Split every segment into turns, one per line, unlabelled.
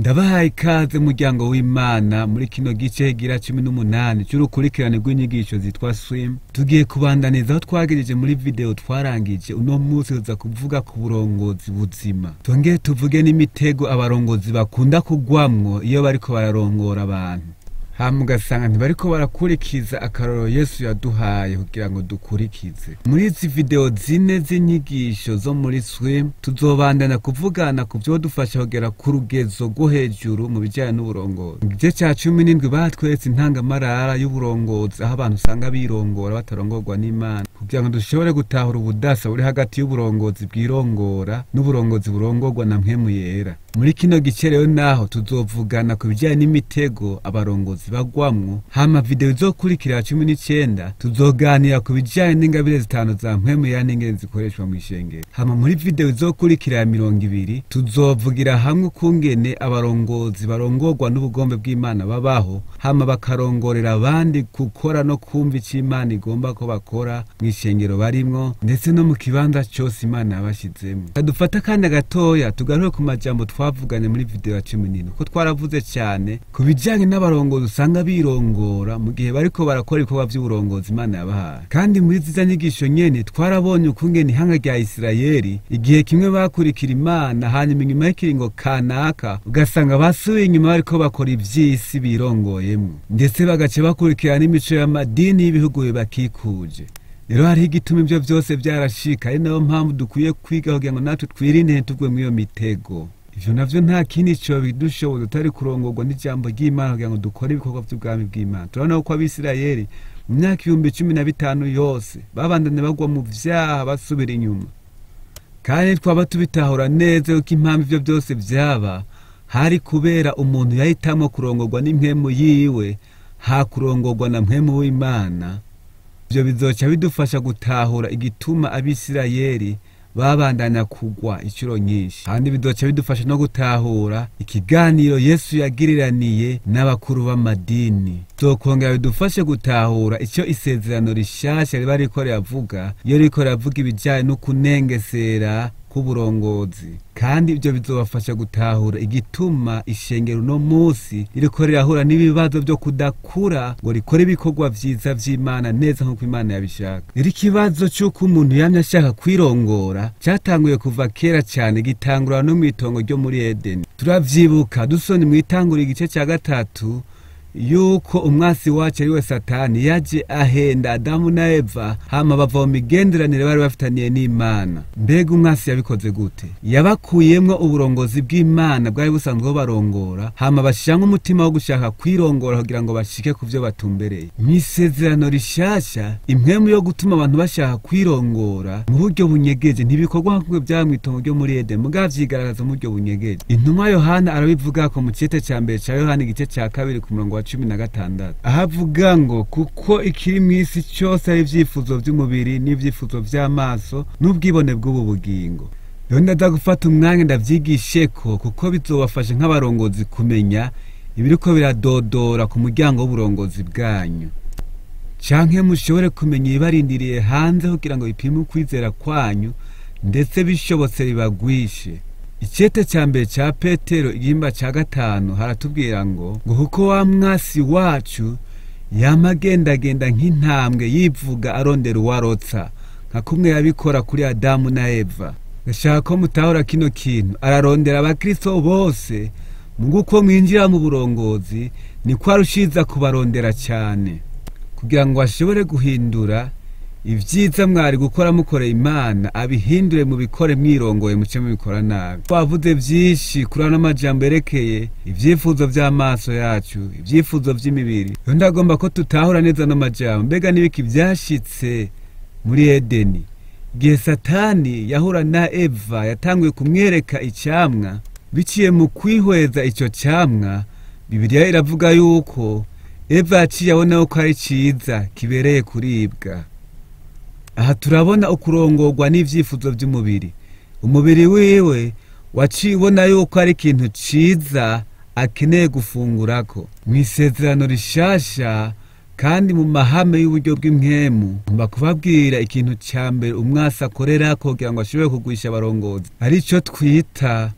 ndabahaye ikaze muryango w'imana muri kino gice gira cumi n'umunani c'urukurikirane rw'inyigisho zitwa swim tugiye kubandaniza aho twagejeje muri video twarangije uno munsi tuza kuvuga ku burongozi buzima tongere tuvuge n'imitego abarongozi bakunda kugwamwo iyo bariko bararongora abantu hama ugasanga ntibariko barakurikiza akarorero yesu yaduhaye kugira ngo dukurikize muri izi video zine z'inyigisho zo muri swim tuzobandana kuvugana ku vyodufasha kugera ku rugezo rwo hejuru mu bijanye n'uburongozi mu gice ca cumi n'indwi batweretse intangamarara y'uburongozi aho abantu usanga birongora batarongorwa n'imana kugira ngo dushobore gutahura ubudasa buri hagati y'uburongozi bwirongora n'uburongozi burongorwa na mpwemu yera muri kino gice rero naho tuzovugana ku bijyanye n'imitego abarongozi bagwamwo hama video izokurikira ya cumi n'icenda tuzoganira ku bijyanye n'ingabire zitanu za mpwemu ya n'ingene zikoreshwa mu ishengero hama muri video izokurikira ya mirongo ibiri tuzovugira hamwe ukungene abarongozi barongorwa n'ubugombe bw'imana babaho hama bakarongorera abandi gukora no kumva ico imana igomba ko bakora mu ishengero barimwo ndetse no mu kibanza cose imana yabashizemwo kadufata akanya gatoya tugaruke ku majambo twavuganye muri video ya cumi n'ine ko twaravuze cyane ku bijyanye n'abarongozi usanga birongora mu gihe bariko barakora ibikorwa vy'uburongozi imana yabahaye kandi muri ziza nyigisho nyene twarabonye ukungene ihanga rya isirayeli igihe kimwe bakurikira imana hanyuma inyuma y'ikiringo kanaka ugasanga basubiye inyuma bariko bakora ivy'isi birongoyemwo ndetse bagaca bakurikira n'imico y'amadini y'ibihugu bibakikuje rero hariho igituma ivyo vyose vyarashika ari nayo mpamvu dukwiye kwiga kugira ngo natwe twirinde ntitugwe mw'iyo mitego ivyo navyo nta kindi co bidushoboza utari kurongorwa n'ijambo ry'imana kugira ngo dukore ibikorwa vy'ubwami bw'imana turabona ko abisirayeli mu myaka ibihumbi cumi na bitanu yose babandanye bagwa mu vyaha basubira inyuma kandi twaba tubitahura neza yuko impamvu ivyo vyose vyaba hari kubera umuntu yahitamwo kurongorwa n'impwemu yiwe ha kurongorwa na mpwemu w'imana ivyo bizoca bidufasha gutahura igituma abisirayeli babandanya kugwa inshuro nyinshi kandi bidoca bidufasha no gutahura ikiganiro yesu yagiriraniye n'abakuru b'amadini zokongera bidufashe gutahura icyo isezerano rishasha riba riko riravuga iyo riko riravuga ibijyanye no kunengesera k'uburongozi kandi ibyo bizobafasha gutahura igituma ishengero uno munsi ririko rirahura n'ibibazo byo kudakura ngo rikore ibikorwa vyiza vy'imana neza nk'uko imana yabishaka rero ikibazo c'uko umuntu yamye ashaka kwirongora catanguye kuva kera cane gitangura no mw'itongo ryo muri edeni turavyibuka dusoni mw'itangura igice ca gatatu yuko umwasi wacu ari we satani yaje ahenda adamu na eva hama bava mu migenderanire bari bafitaniye n'imana mbega umwasi yabikoze gute yabakuyemwo uburongozi bw'imana bwari busanzwe barongora hama bashiramwo umutima wo gushaka kwirongora kugira ngo bashike ku vyo batumbereye mw'isezerano rishasha impwemu yo gutuma abantu bashaka kwirongora mu buryo bunyegeje ntibikorwa nk'uko vyaba mw'itongo ryo muri edeni mugabo vyigaragaza mu buryo bunyegeje intumwa yohana arabivugako mu cete ca mbere ca yohana igice ca kabiri ku murongo wa cumi na gatandatu aho avuga ngo kuko ikiri mu isi cyose ari ibyifuzo by'umubiri n'ibyifuzo by'amaso n'ubwibone bw'ubu bugingo rero ndaza gufata umwanya ndavyigisheko kuko bizobafasha nk'abarongozi kumenya ibiriko biradodora ku muryango w'uburongozi bwanyu canke mushobore kumenya ibibarindiriye hanze kugira ngo bipime ukwizera kwanyu ndetse bishobotse bibagwishe icete ca mbere ca petero igihimba ca gatanu haratubwira ngo ngo kuko wa mwasi wacu yama agendagenda nk'intambwe yivuga arondera uwarotsa nka kumwe yabikora kuri adamu na eva gashaka ko mutahura kino kintu ararondera abakristo bose mu uko mwinjira mu burongozi niko arushiza kubarondera cyane kugira ngo ashobore guhindura ibyiza mwari gukora mukoreye imana abihindure mu bikore mwirongoye muce mubikora nabi twavuze byinshi kuri ano majambo yerekeye ibyifuzo by'amaso yacu ibyifuzo by'imibiri rero ndagomba ko tutahura neza ano majambo mbega n'ibiki byashitse muri edeni igihe satani yahura na eva yatanguye kumwereka icyamwa biciye mu kwihweza icyo cyamwa bibiliya iravuga yuko eva yaciye abona ko ari cyiza kibereye kuribwa aha turabona ukurongorwa n'ivyifuzo by'umubiri umubiri wiwe waciye ubona yuko ari ikintu ciza akeneye gufungurako mu isezerano rishasha kandi mu mahame y'uburyo bw'impwemu ngomba kubabwira ikintu cya mbere umwasi akorera kugira ngo ashobore kugwisha abarongozi arico twita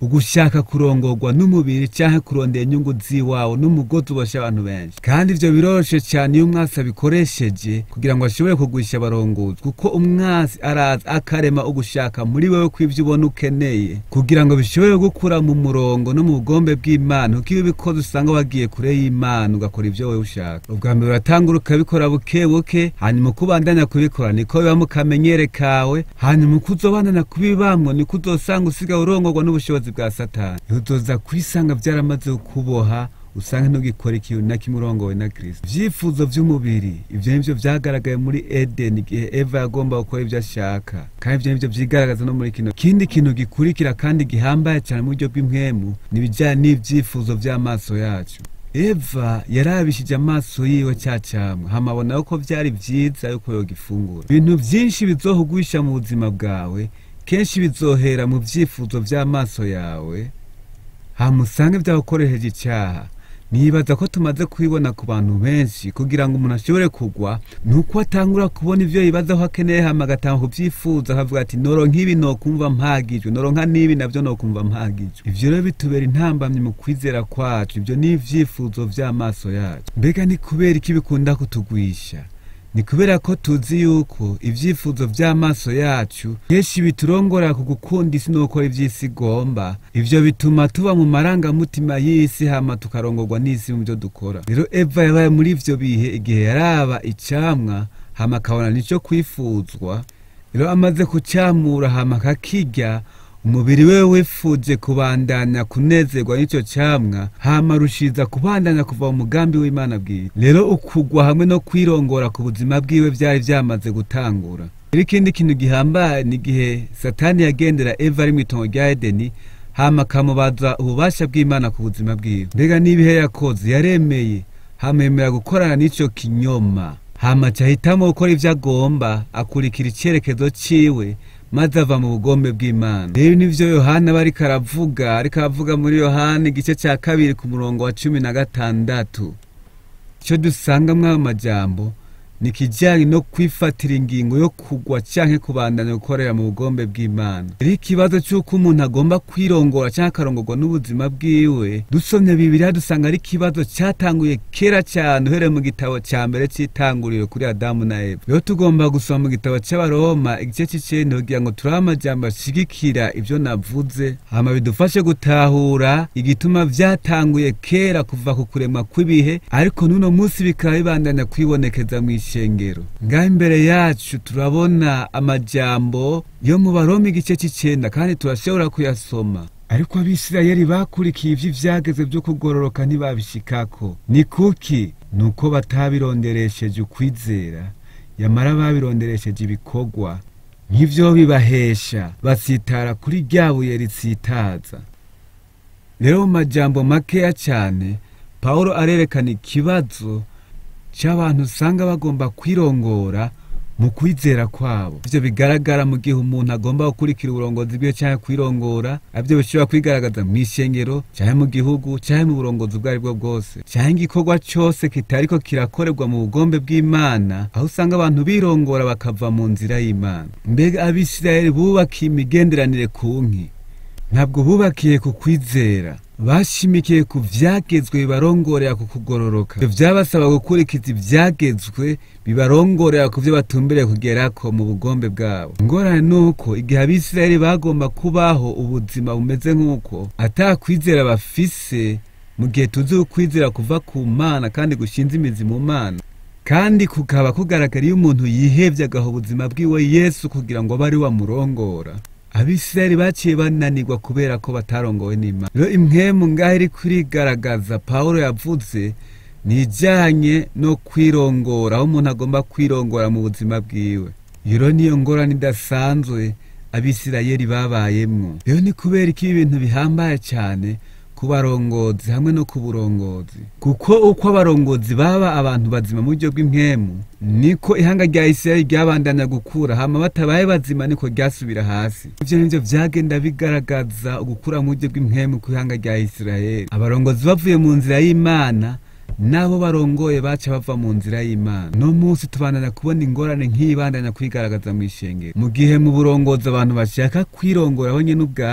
ugushaka kurongorwa n'umubiri canke kurondera inyungu ziwawe n'umugozi ubosha abantu benshi kandi ivyo biroroshe cyane iyo umwasi abikoresheje kugira ngo ashobore kugwisha abarongozi kuko umwasi araza akarema ugushaka muri wewe kw'ivyo ubona ukeneye kugira ngo bishobore gukura mu murongo no mu bugombe bw'imana kuko iyo ubikoze usanga wagiye kure y'imana ugakora ivyo wewe ushaka ubwa mbere uratangura ukabikora buke buke hanyuma uko ubandanya kubikora niko biba mu kamenyere kawe hanyuma uko uzobandanya kubibamwo niko uzosanga usigaye urongorwa n'ubushobozi bwa satani uzoza kwisanga vyaramaze kuboha usanga ntugikora ikintu na kimwe urongowe na kristo ivyifuzo vy'umubiri ivyo nivyo vyagaragaye muri edeni igihe eva yagomba gukora ivyo ashaka kandi ivyo nivyo vyigaragaza no muri kino kindi kintu gikurikira kandi gihambaye cyane mu buryo bw'impwemu nibijanye n'ivyifuzo vy'amaso yacu eva yarabishije amaso yiwe cya cyamwa hamabona ko vyari vyiza yuko yogifungura ibintu vyinshi bizohugwisha mu buzima bwawe kenshi bizohera mu vyifuzo vy'amaso yawe hamusange vyagukoresheje icyaha nibaza ko tumaze kubibona ku bantu benshi kugira ngo umuntu ashobore kugwa nuko atangura kubona ivyo yibaza ko akeneye hama agatanga kuvyifuza akavuga ati noronka ibi nokumva mpagijwe noronka n'ibi navyo nokumva mpagijwe ivyo rero bitubera intambamyi mu kwizera kwacu ivyo ni ivyifuzo vy'amaso yacu mbega ni kubera iki bikunda kutugwisha ni kubera ko tuzi yuko ivyifuzo vy'amaso yacu kenshi biturongora ku gukunda isi no gukora ivy'isi igomba ivyo bituma tuba mu marangamutima y'isi hama tukarongorwa n'isi mu vyo dukora rero eva yabaye muri ivyo bihe igihe yaraba icamwa hama akabona nico kwifuzwa rero amaze kucamura hama akakirya umubiri wewe wifuje kubandanya kunezerwa n'ico camwa hama rushiza kubandanya kuva mu mugambi w'imana bwiwe rero ukugwa hamwe no kwirongora ku buzima bwiwe vyari vyamaze gutangura rero ikindi kintu gihambaye ni igihe satani yagendera eva ari mw'itongo rya edeni hama akamubaza ububasha bw'imana ku buzima bwiwe mbega n'ibihe yakoze yaremeye hama yemera gukorana n'ico kinyoma hama acahitamo gukora ivyo agomba akurikira icerekezo ciwe maze ava mu bugombe bw'imana rero nivyo yohana aba ariko aravuga ariko aravuga muri yohana igice ca kabiri ku murongo wa cumi na gatandatu ico dusanga mw'ayo majambo ni ikijyanye no kwifatira ingingo yo kugwa canke kubandanya gukorera mu bugombe bw'imana rero ikibazo c'uko umuntu agomba kwirongora canke akarongorwa n'ubuzima bwiwe dusomye bibiriya dusanga ari ikibazo catanguye kera cane uhereye mu gitabo ca mbere c'itanguriro kuri adamu na eva rero tugomba gusoma mu gitabo c'abaroma igice c'icenda kugira ngo turabe amajambo ashigikira ivyo navuze hama bidufashe gutahura igituma vyatanguye kera kuva ku kuremwa kw'ibihe ariko n'uno munsi bikaba bibandanya kwibonekeza mw'isi ishengero ngaho imbere yacu turabona amajambo yo mu baroma igice c'icenda kandi turashobora kuyasoma ariko abisirayeli bakurikiye ivyo ivyageze vyo kugororoka ntibabishikako ni kuki nuko batabironderesheje ukwizera yamara babironderesheje ibikorwa nk'ivyo bibahesha basitara kuri rya buye ritsitaza rero mu majambo makeya cane pawulo arerekana ikibazo c'abantu usanga bagomba kwirongora mu kwizera kwabo ivyo bigaragara mu gihe umuntu agomba gukurikira uburongozi bwiwe canke kwirongora avyo bishobora kwigaragaza mw'ishengero canke mu gihugu canke mu burongozi ubwo aribwo bwose canke igikorwa cose kitariko kirakorerwa mu bugombe bw'imana aho usanga abantu birongora bakava mu nzira y'imana mbega abisirayeli bubakiye imigenderanire ku nki ntabwo bubakiye ku kwizera bashimikiye ku vyagezwe bibarongorera ku kugororoka ivyo vyabasaba gukurikiza ivyagezwe bibarongorera ku vyo batumbereye kugerako mu bugombe bwabo ingorane nuko igihe abisirayeli bagomba kubaho ubuzima bumeze nk'uko ata kwizera bafise mu gihe tuzi ukwizera kuva ku mana kandi gushinze imizi mu mana kandi kukaba kugaragara iyo umuntu yihevye agaha ubuzima bwiwe yesu kugira ngo abe ari wamurongora abisirayeli baciye bananirwa kubera ko batarongowe n'imana rero impwemu ngaho iri kurigaragaza pawulo yavuze ni ijyanye no kwirongora aho umuntu agomba kwirongora mu buzima bwiwe iyo niyo ngorane idasanzwe abisirayeli babayemwo rero ni kubera ko ibi bintu bihambaye cyane ku barongozi hamwe no ku burongozi kuko uko abarongozi baba abantu bazima mu buryo bw'impwemu niko ihanga rya isirayeli ryabandanya gukura hama batabaye bazima niko ryasubira hasi ivyo nivyo vyagenda bigaragaza ugukura mu buryo bw'impwemu ku ihanga rya isirayeli abarongozi bavuye mu nzira y'imana nabo barongoye baca bava mu nzira y'imana no munsi tubandanya kubona ingorane nk'ibandanya kwigaragaza mu ishengero mu gihe mu burongozi abantu bashaka kwirongora bo nyene ubwabo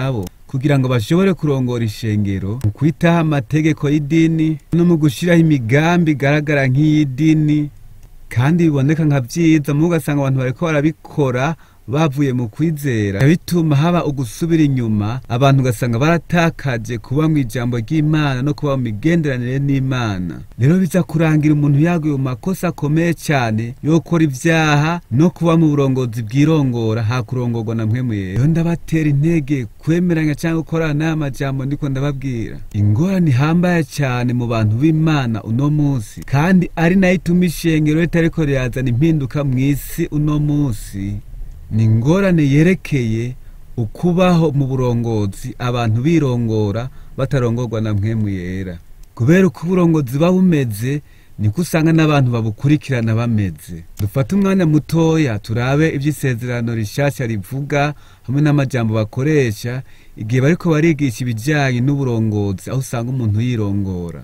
kugira ngo bashobore kurongora ishengero mu kwitaho amategeko y'idini no mu gushyiraho imigambi igaragara nk'iy'idini kandi biboneka nka byiza mu ugasanga abantu bariko barabikora bavuye mu kwizera bituma haba ugusubira inyuma abantu ugasanga baratakaje kuba mu ijambo ry'imana no kuba mu migenderanire n'imana rero biza kurangira umuntu yaguye mu makosa akomeye cyane yo gukora ibyaha no kuba mu burongozi bwirongora hakurongorwa na mwemuye rero ndabatera intege kwemeranya cyangwa gukorana n'aya majambo ndiko ndababwira ingorane ihambaye cyane mu bantu b'imana uno munsi kandi ari nayo ituma ishengero ritariko rirazana impinduka mu isi uno munsi ni ingorane yerekeye ukubaho mu burongozi abantu birongora batarongorwa na mpwemu yera kubera uko uburongozi buba bumeze niko usanga n'abantu babukurikirana bameze dufate umwanya mutoya turabe iby'isezerano rishasha rivuga hamwe n'amajambo bakoresha igihe bariko barigisha ibijyanye n'uburongozi aho usanga umuntu yirongora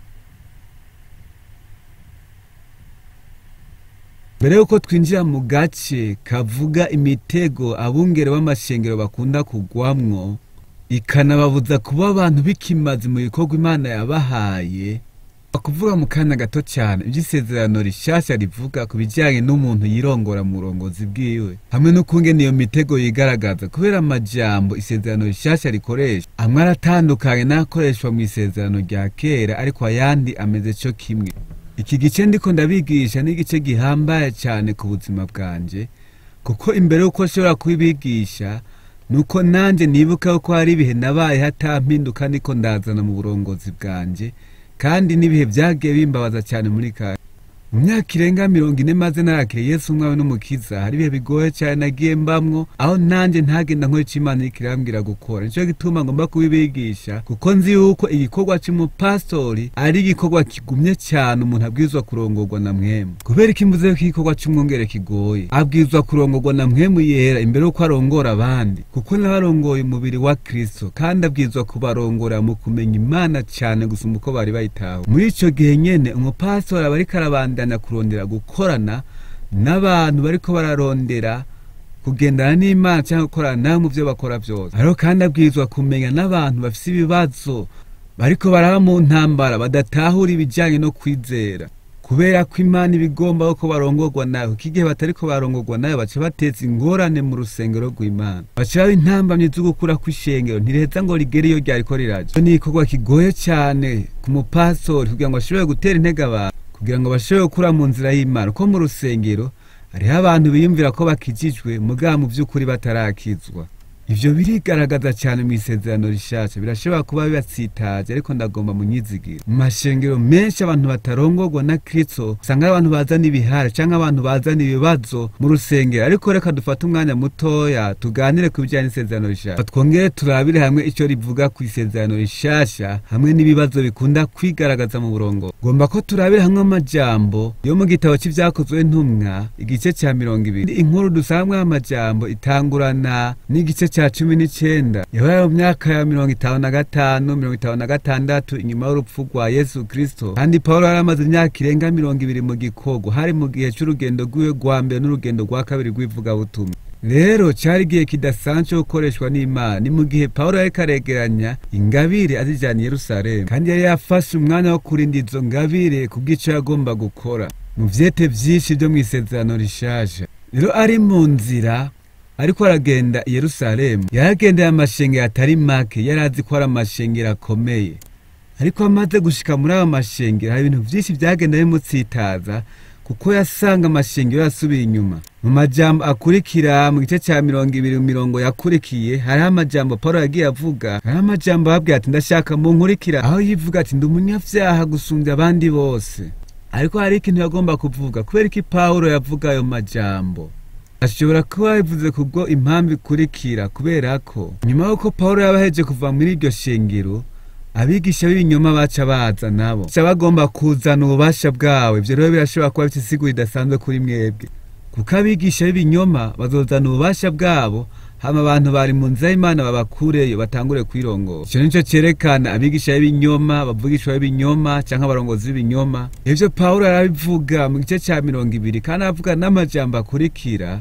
mbere yuko twinjira mu gace kavuga imitego abungere b'amashengero bakunda kugwamwo ikanababuza kuba abantu bikimaze mu bikorwa imana yabahaye kuvuga mu kanya gato cyane iby'isezerano rishasha rivuga ku bijyanye n'umuntu yirongora mu burongozi bwiwe hamwe n'ukungene iyo mitego yigaragaza kubera amajambo isezerano rishasha rikoresha amwe aratandukanye n'akoreshwa mu isezerano rya kera ariko ayandi ameze cyo kimwe iki gice ndiko ndabigisha ni igice gihambaye cyane ku buzima bwanje kuko imbere y'uko nshobora kubibigisha nuko nanjye nibuka ko hari ibihe nabaye hatampinduka niko ndazana mu burongozi bwanjye kandi n'ibihe byagiye bimbabaza cyane muri kare mu myaka irenga mirongo ine maze narakire yesu umwawe n'umukiza hari ibihe bigoye cyane nagiye mbamwo aho nanjye ntagenda nkora icyo imana iriko irambwira gukora nicyo gituma ngomba kubibigisha kuko nzi yuko igikorwa c'umupasitori ari igikorwa kigumye cyane umuntu abwirizwa kurongorwa na mwemu kubera ko imvuze ko igikorwa c'umwungere kigoye abwirizwa kurongorwa na mwemu yera imbere y'uko arongora abandi kuko nawe arongoye umubiri wa kristo kandi abwirizwa kubarongora mu kumenya imana cyane gusumba uko bari bayitaho muri ico gihe nyene umupasitori aba ariko arabandanya kurondera gukorana n'abantu bariko bararondera kugendana n'imana cyangwa gukorana nawe mu byo bakora byose ariko kandi abwirizwa kumenya n'abantu bafite ibibazo bariko baraba mu ntambara badatahura ibijyanye no kwizera kubera ko imana iba igomba ko barongorwa nawe kuko igihe batariko barongorwa nawe baca bateza ingorane mu rusengero rw'imana baca baba intambamyi zo gukura kw'ishengero ntiriheza ngo rigere iyo ryariko riraja ni igikorwa kigoye cyane ku mupastori kugira ngo ashobore gutera intege abantu kugira ngo bashobore gukura mu nzira y'imana ko mu rusengero hariho abantu biyumvira ko bakijijwe mugabo mu by'ukuri batarakizwa ivyo birigaragaza cyane mu isezerano rishasha birashobora kuba bibatsitaje ariko ndagomba munyizigiro mu mashengero menshi abantu batarongorwa na kristo usanga ari abantu bazana ibihare canke abantu bazana ibibazo mu rusengero ariko reka dufate umwanya mutoya tuganire ku bijyanye n'isezerano rishasha twongere turabire hamwe ico rivuga ku isezerano rishasha hamwe n'ibibazo bikunda kwigaragaza mu burongo ngomba ko turabire hamwe amajambo yo mu gitabo c'ivyakozwe ntumwa igice ca mirongo ibiri inkuru dusangamwo amajambo itangurana n'igice ca cumi n'icenda yabaye mu myaka ya mirongo itanu na gatanu mirongo itanu na gatandatu inyuma y'urupfu rwa yesu kristo kandi pawulo yari amaze imyaka irenga mirongo ibiri mu gikorwa hari mu gihe c'urugendo rwiwe rwa mbere n'urugendo rwa kabiri rw'ivugabutumwa rero cari igihe kidasanzwe cyo gukoreshwa n'imana ni mu gihe pawulo yariko aregeranya ingabire azijana i yerusalemu kandi yari yafashe umwanya wo kurinda izo ngabire ku bw'ico yagomba gukora mu vyete vyinshi vyo mw'isezerano rishasha rero ari mu nzira ariko aragenda i yerusalemu yaragendeye amashengero atari make yari azi ko ari amashengero akomeye ariko amaze gushika muri ayo mashengero hari ibintu vyinshi vyagenda bimutsitaza kuko yasanga amashengero yasubiye inyuma mu majambo akurikira mu gice ca mirongo ibiri mu mirongo yakurikiye hariho amajambo paulo yagiye avuga hariho amajambo ababwira ati ndashaka munkurikira aho yivuga ati ndi umunyavyaha gusumbya abandi bose ariko hari ikintu yagomba kuvuga kubera iki paulo yavuga ayo majambo ashobora kuba yabivuze kubwo impamvu ikurikira kubera ko nyuma y'uko paulo yaba aheje kuva muri iryo shengero abigisha b'ibinyoma baca baza nabo baca bagomba kuzana ububasha bwawe ivyo rero birashobora kuba bifite isiguro idasanzwe kuri mwebwe kuko abigisha b'ibinyoma bazozana ububasha bwabo hama abantu bari mu nzira y'imana babakureyo batangure kwirongora ico nico cerekana abigisha b'ibinyoma bavugishwa b'ibinyoma canke abarongozi b'ibinyoma ivyo pawulo arabivuga mu gice ca mirongo ibiri kandi avuga n'amajambo akurikira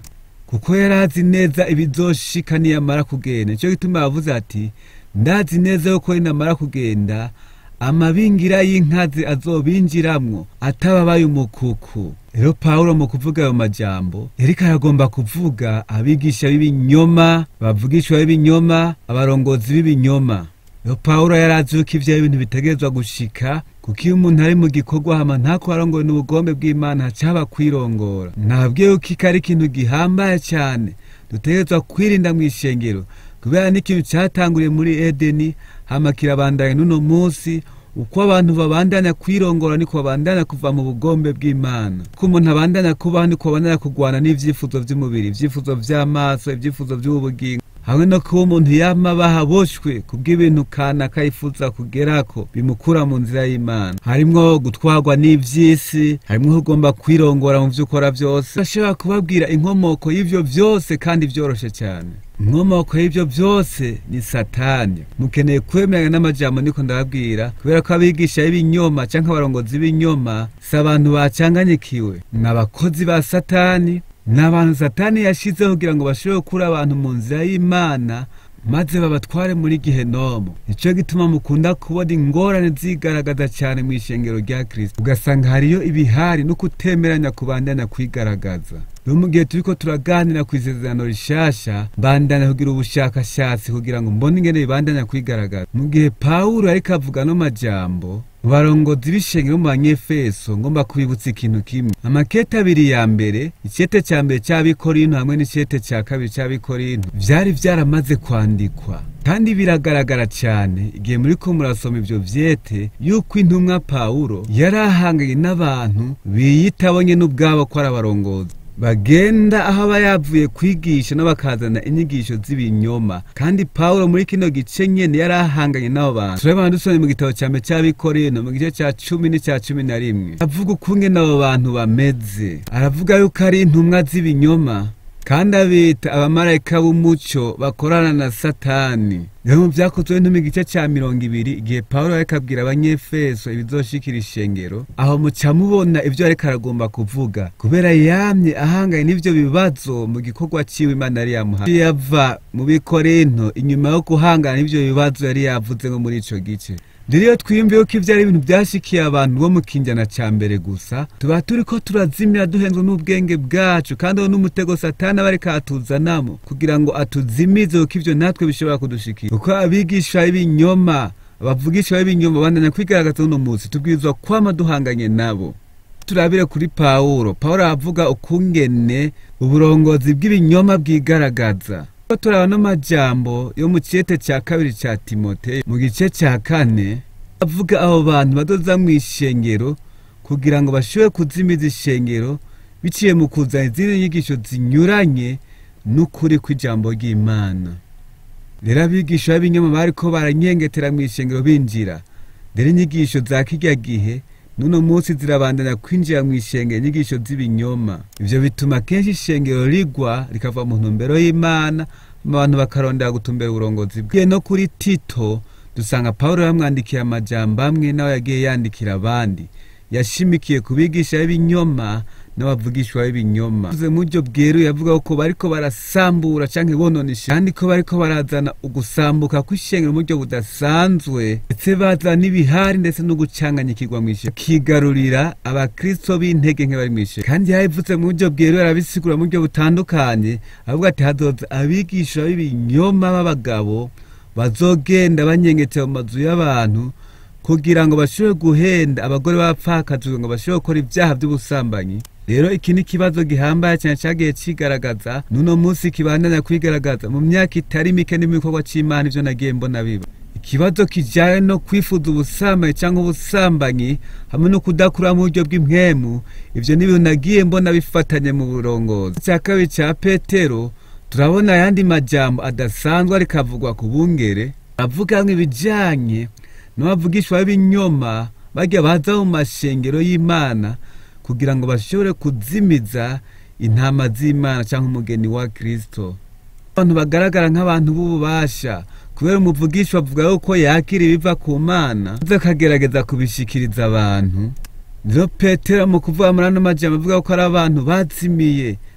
kuko yari azi neza ibizoshika niyamara kugenda nicyo gituma yavuze ati ndazi neza yuko ninamara kugenda amabingira y'inkazi azobinjiramwo atababaye umukuku rero pawulo mu kuvuga ayo majambo yariko aragomba kuvuga abigisha b'ibinyoma bavugishwa b'ibinyoma abarongozi b'ibinyoma rero pawulo yari azi yuko ivyo bintu bitegerezwa gushika kuko iyo umuntu ari mu gikorwa hama ntako arongowe n'ubugombe bw'imana hacaba kwirongora nabwiye yuko iki ari ikintu gihambaye cyane dutegerezwa kwirinda mu ishengero kubera n'ikintu cyatanguriye muri edeni hama kirabandanya n'uno munsi uko abantu babandanya kwirongora niko babandanya kuva mu bugombe bw'imana ko umuntu abandanya kubaho niko babandanya kurwana n'ivyifuzo vy'umubiri ivyifuzo vy'amaso ivyifuzo vy'ubugingo hamwe no kuba umuntu yama bahaboshwe kubw'ibintu kanaka yifuza kugerako bimukura mu nzira y'imana harimwo gutwarwa n'ivy'isi harimwo kugomba kwirongora mu vyo ukora vyose bashobora kubabwira inkomoko y'ivyo vyose kandi vyoroshe cyane inkomoko y'ivyo vyose ni satani mukeneye kwemeranya n'amajambo niko ndababwira kubera ko abigisha b'ibinyoma canke abarongozi b'ibinyoma si abantu bacanganyikiwe ni abakozi ba satani ni abantu satani yashizeho kugira ngo bashobore gukura abantu mu nzira y'imana maze babatware muri gihenomu nicyo gituma mukunda kubona ingorane zigaragaza cyane mu ishengero rya kirisito ugasanga hariyo ibihari no kutemeranya kubandanya kwigaragaza rero mu gihe turiko turaganira ku isezerano rishasha bandanya kugira ubushakashatsi kugira ngo mbone ingene bibandanya kwigaragaza mu gihe pawulo ariko avuga no majambo barongozi b'ishengero mu banyefeso ngomba kubibutsa ikintu kimwe amakete abiri ya mbere icete ca mbere c'abikorinto hamwe n'icete ca kabiri c'abikorinto vyari vyaramaze kwandikwa kandi biragaragara cyane igihe muriko murasoma ivyo vyete yuko intumwa pawulo yari ahanganye n'abantu biyitabonye n'ubwabo ko ari abarongozi bagenda aho aba yavuye kwigisha n'abakazana inyigisho z'ibinyoma kandi pawulo muri kino gice nyene yari ahanganye n'abo bantu turabona dusomye mu gitabo cya mbere cy'abikorino mu gice cya cumi n'icya cumi na rimwe avuga ukunge abo bantu bameze aravuga yuko ari intumwa z'ibinyoma kandi abita abamarayika b'umuco bakorana na satani rero mu vyakozwe no mu gice ca mirongo ibiri igihe pawulo ariko abwira abanyefeso ibizoshikira ishengero aho muca mubona ivyo ariko aragomba kuvuga kubera yamye ahanganye n'ivyo bibazo mu gikorwa ciwe imana yari yamuhaye yava mu bikorinto inyuma yo guhangana n'ivyo bibazo yari yavuze ngo muri ico gice rero iyo twiyumviye ko ivyo ari ibintu vyashikiye abantu bo mu kinjana ca mbere gusa tuba turiko turazimira duhenzwe n'ubwenge bwacu kandi aho n'umutego satani aba ariko atuzanamo kugira ngo atuzimize kuko ivyo natwe bishobora kudushikira kuko abigisha b'ibinyoma abavugisha b'ibinyoma bandanya kwigaragaza uno munsi tubwirizwa kwama duhanganye nabo turabire kuri pawulo pawulo aravuga ukungene uburongozi bw'ibinyoma bwigaragaza turaba n'amajambo yo mu ciyete cya kabiri cya timote mu gice cya kane avuga abo bantu badoza mu ishengero kugira ngo bashobore kuzimiza ishengero biciye mu kuzana izindi nyigisho zinyuranye n'ukuri kw'ijambo ry'imana rero abigisha b'ibinyoma bariko baranyengetera mu ishengero binjira rero inyigisho za kirya gihe nuno munsi zirabandanya kwinjira mu ishengero inyigisho z'ibinyoma ivyo bituma kenshi ishengero rigwa rikava mu ntumbero y'imana abantu bakarondera gutumbera uburongozi bwe no kuri tito dusanga pawulo yamwandikiye amajambo amwe nawe yagiye yandikira abandi yashimikiye ku bigisha b'ibinyoma n'abavugishwa b'ibinyoma uze mu buryo bweruye avuga ko bariko barasambura canke bononisha kandi ko bariko barazana ugusambuka kw'ishengero mu buryo budasanzwe ndetse bazana ibihari ndetse no gucanganyikirwa mw'ishengero kigarurira abakristo b'intege nke bari mw'ishengero kandi yabivuze mu buryo bweruye arabisigura mu buryo butandukanye avuga ati hazoza abigisha b'ibinyoma b'abagabo bazogenda banyengetera mu mazu y'abantu kugira ngo bashobore guhenda abagore b'abapfakazi ngo bashobore gukora ibyaha by'ubusambanyi rero iki ni ikibazo gihambaye cyane cyagiye kigaragaza n'uno munsi kibandanya kwigaragaza mu myaka itari mike n'ibikorwa cy'imana ibyo nagiye mbona biba ikibazo kijyanye no kwifuza ubusambanyi cyangwa ubusambanyi hamwe no kudakura mu buryo bw'impwemu ibyo ni ibintu nagiye mbona bifatanye mu burongozi icya kabiri cya petero turabona ayandi majambo adasanzwe ariko avugwa ku bungere avuga nk'ibijyanye n'abavugishwa b'ibinyoma bajya baza mu mashengero y'imana kugira ngo bashobore kuzimiza intama z'imana cyangwa umugeni wa kirisito abantu bagaragara nk'abantu b'ububasha kubera umuvugisha bavuga yuko yakira ibiva ku mana maze akagerageza kubishikiriza abantu rero petero mu kuvuga muri ano majambo avuga ko ari abantu bazimiye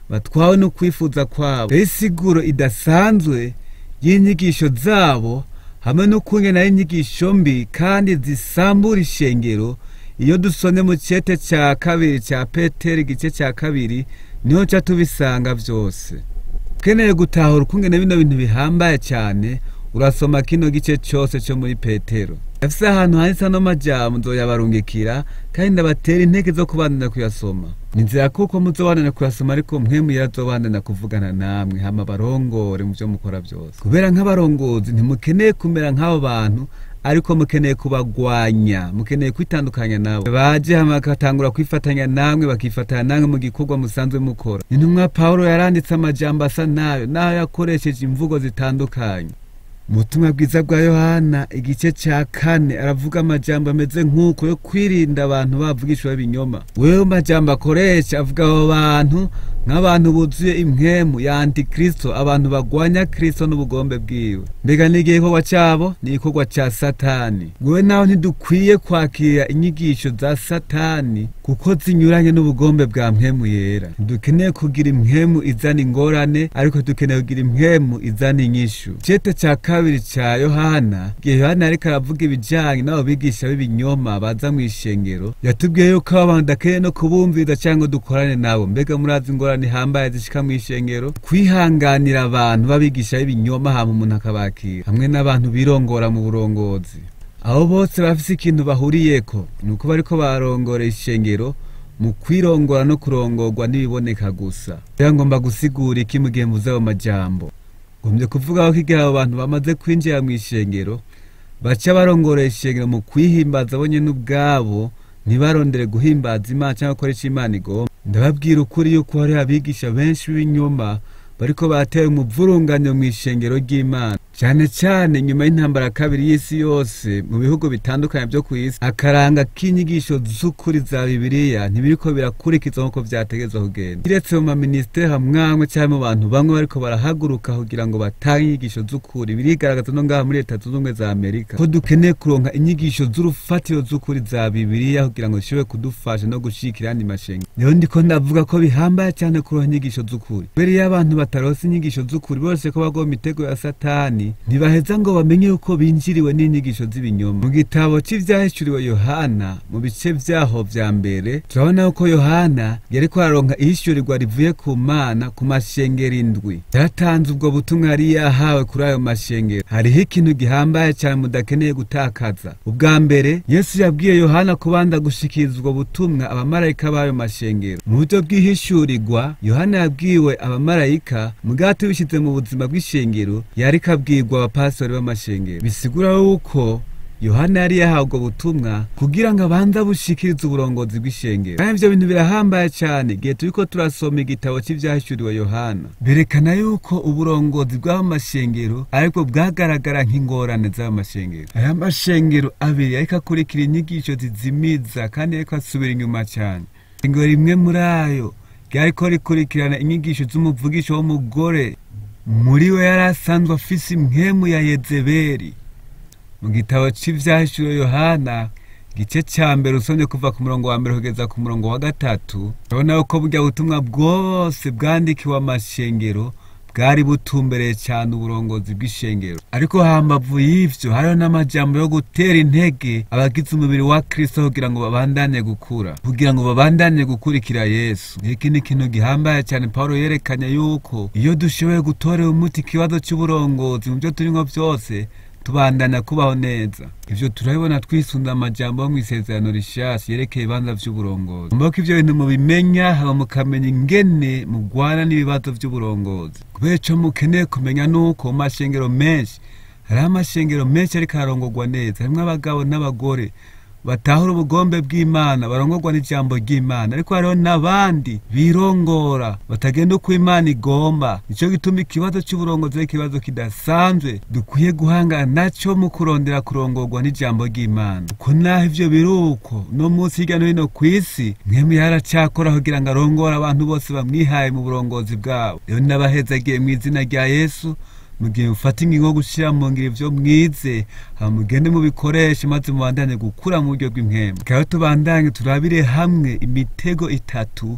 batwawe no kwifuza kwabo rero isiguro idasanzwe y'inyigisho zabo hamwe no kungena inyigisho mbi kandi zisambura ishengero iyo dusomye mu cyete cya kabiri cya peteri igice cya kabiri niho nca tubisanga byose ukeneye gutahura ukungene bino bintu bihambaye cyane urasoma kino gice cyose cyo muri petero afise ahantu handitse ano majambo nzoyabarungikira kandi ndabatera intege zo kubandana kuyasoma ninzira kuko muzobandana kuyasoma ariko mwe muyarazobandana kuvugana namwe hama barongore mu byo mukora byose kubera nk'abarongozi ntimukeneye kumera nk'abo bantu ariko mukeneye kubagwanya mukeneye kwitandukanya nabo baje hama bagatangura kwifatanya namwe bakifatanya namwe mu gikorwa musanzwe mukora intumwa pawulo yaranditse amajambo asa nayo naho yakoresheje imvugo zitandukanye mu butumwa bwiza bwa yohana igice cya kane aravuga amajambo ameze nk'uko yo kwirinda abantu bavugishwa ibinyoma wewe majambo akoresha avuga abo bantu nk'abantu buzuye impwemu ya antikristo abantu bagwanya kristo n'ubugombe bwiwe mbega n'igihe igikorwa cyabo ni igikorwa cya satani wewe nawe ntidukwiye kwakira inyigisho za satani kuko zinyuranye n'ubugombe bwa mpwemu yera dukeneye kugira impwemu izana ingorane ariko dukeneye kugira impwemu izana inyishu cete cya kabiri cya yohana igihe yohana ariko aravuga ibijyanye n'abo bigisha b'ibinyoma baza mu ishengero yatubwiye yuko abo bantu dakeneye no kubumviriza cyangwa dukorane nabo mbega murazi ingorane ihambaye zishika mu ishengero kwihanganira abantu babigisha b'ibinyoma hama umuntu akabakira hamwe n'abantu birongora mu burongozi abo bose bafise ikintu bahuriyeko ni uko bariko barongora ishengero mu kwirongora no kurongorwa n'ibiboneka gusa rero ngomba gusigura iki mu gihe mvuze ayo majambo ngombye kuvuga ko igihe abo bantu bamaze kwinjira mu ishengero baca barongorera ishengero mu kwihimbaza bonyene ubwabo ntibarondere guhimbaza imana cyangwa gukora icyo imana igomba ndababwira ukuri yuko hari abigisha benshi b'inyuma bariko batera umuvurunganyo mu ishengero ry'imana cyane cyane nyuma y'intambara ya kabiri y'isi yose mu bihugu bitandukanye byo ku isi akaranga k'inyigisho z'ukuri za bibiliya ntibiriko birakurikizwa nk'uko vyategezwa kugenda kiretse mu maminisiteri hamwamwe cyangwa mu bantu bamwe bariko barahaguruka kugira ngo batange inyigisho z'ukuri birigaragaza no ngaha muri leta zunze ubumwe za amerika ko dukeneye kuronka inyigisho z'urufatiro z'ukuri za bibiliya kugira ngo zishobore kudufasha no gushikira andi mashengero rero ndiko ndavuga ko bihambaye cyane kuronka inyigisho z'ukuri mbere iyo abantu bataronse inyigisho z'ukuri bose ko bagwa mu mitego ya satani ntibaheza ngo bamenye yuko binjiriwe n'inyigisho z'ibinyoma mu gitabo cy'ivyahishuriwe yohana mu bice vyaho vya mbere turabona yuko yohana yariko araronka ihishurirwa rivuye ku mana ku mashengero indwi yaratanze ubwo butumwa yari yahawe kuri ayo mashengero hariho ikintu gihambaye cyane mudakeneye gutakaza ubwa mbere yesu yabwiye yohana kubanza gushikiriza ubwo butumwa abamarayika b'ayo mashengero mu buryo bw'ihishurirwa yohana yabwiwe abamarayika mugabo tubishyize mu buzima bw'ishengero yariko abwirwa abapastori b'amashengero bisigura yuko yohana yari yahawe ubwo butumwa kugira ngo abanze bushikirize uburongozi bw'ishengero kandi ivyo bintu birahambaye cyane igihe turiko turasoma igitabo cy'ivyahishuriwe yohana berekana yuko uburongozi bw'ayo mashengero aribwo bwagaragara nk'ingorane z'ayo mashengero aya mashengero abiri ariko akurikira inyigisho zizimiza kandi ariko asubira inyuma cyane ishengero rimwe muri ayo ryariko rikurikirana inyigisho z'umuvugisho w'umugore muri we yari asanzwe afise impwemu ya yezebeli mu gitabo cy'ivyahishuro yohana igice ca mbere usomye kuva ku murongo wa mbere kugeza ku murongo wa gatatu urabona yuko burya butumwa bwose bwandikiwe amashengero bwari butumbereye cyane uburongozi bw'ishengero ariko hambavu y'ivyo hariho n'amajambo yo gutera intege abagize umubiri wa kristo kugira ngo babandanye gukura kugira ngo babandanye gukurikira yesu iki ni ikintu gihambaye cyane pawulo yerekanye yuko iyo dushoboye gutorera umuti ikibazo cy'uburongozi mu byo turimo byose tubandana kubaho neza ivyo turabibona twisunze amajambo yo mw'isezerano rishasha yerekeye ibibanza vy'uburongozi mbako ivyo bintu mubimenya haba mukamenya ingene mugwana n'ibibazo vy'uburongozi kubera ico mukeneye kumenya nuko mu mashengero menshi hariho amashengero menshi ariko ararongorwa neza harimwo abagabo n'abagore batahura ubugombe bw'imana barongorwa n'ijambo ry'imana ariko hariho n'abandi birongora batagenda uko imana igomba nico gituma ikibazo c'uburongozi ari ikibazo kidasanzwe dukwiye guhangana naco mu kurondera kurongorwa n'ijambo ry'imana uko naho ivyo biri uko no munsi hirya no hino kw'isi mwemwe yaracakora kugira ngo arongore abantu bose bamwihaye mu burongozi bwabo rero n'abahezagiye mw'izina rya yesu mugihe mufata ingingo yo gushira mu ngiro ivyo mwize hama mugende mubikoreshe maze mubandanye gukura mu buryo bw'impwemu rero tubandanye turabire hamwe imitego itatu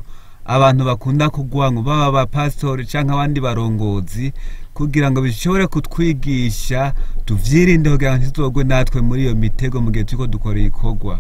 abantu bakunda kugwango baba abapasitori canke abandi barongozi kugira ngo bishobore kutwigisha tuvyirinde kugira ngo ntituzogwe natwe muri iyo mitego mu gihe turiko dukora ibikorwa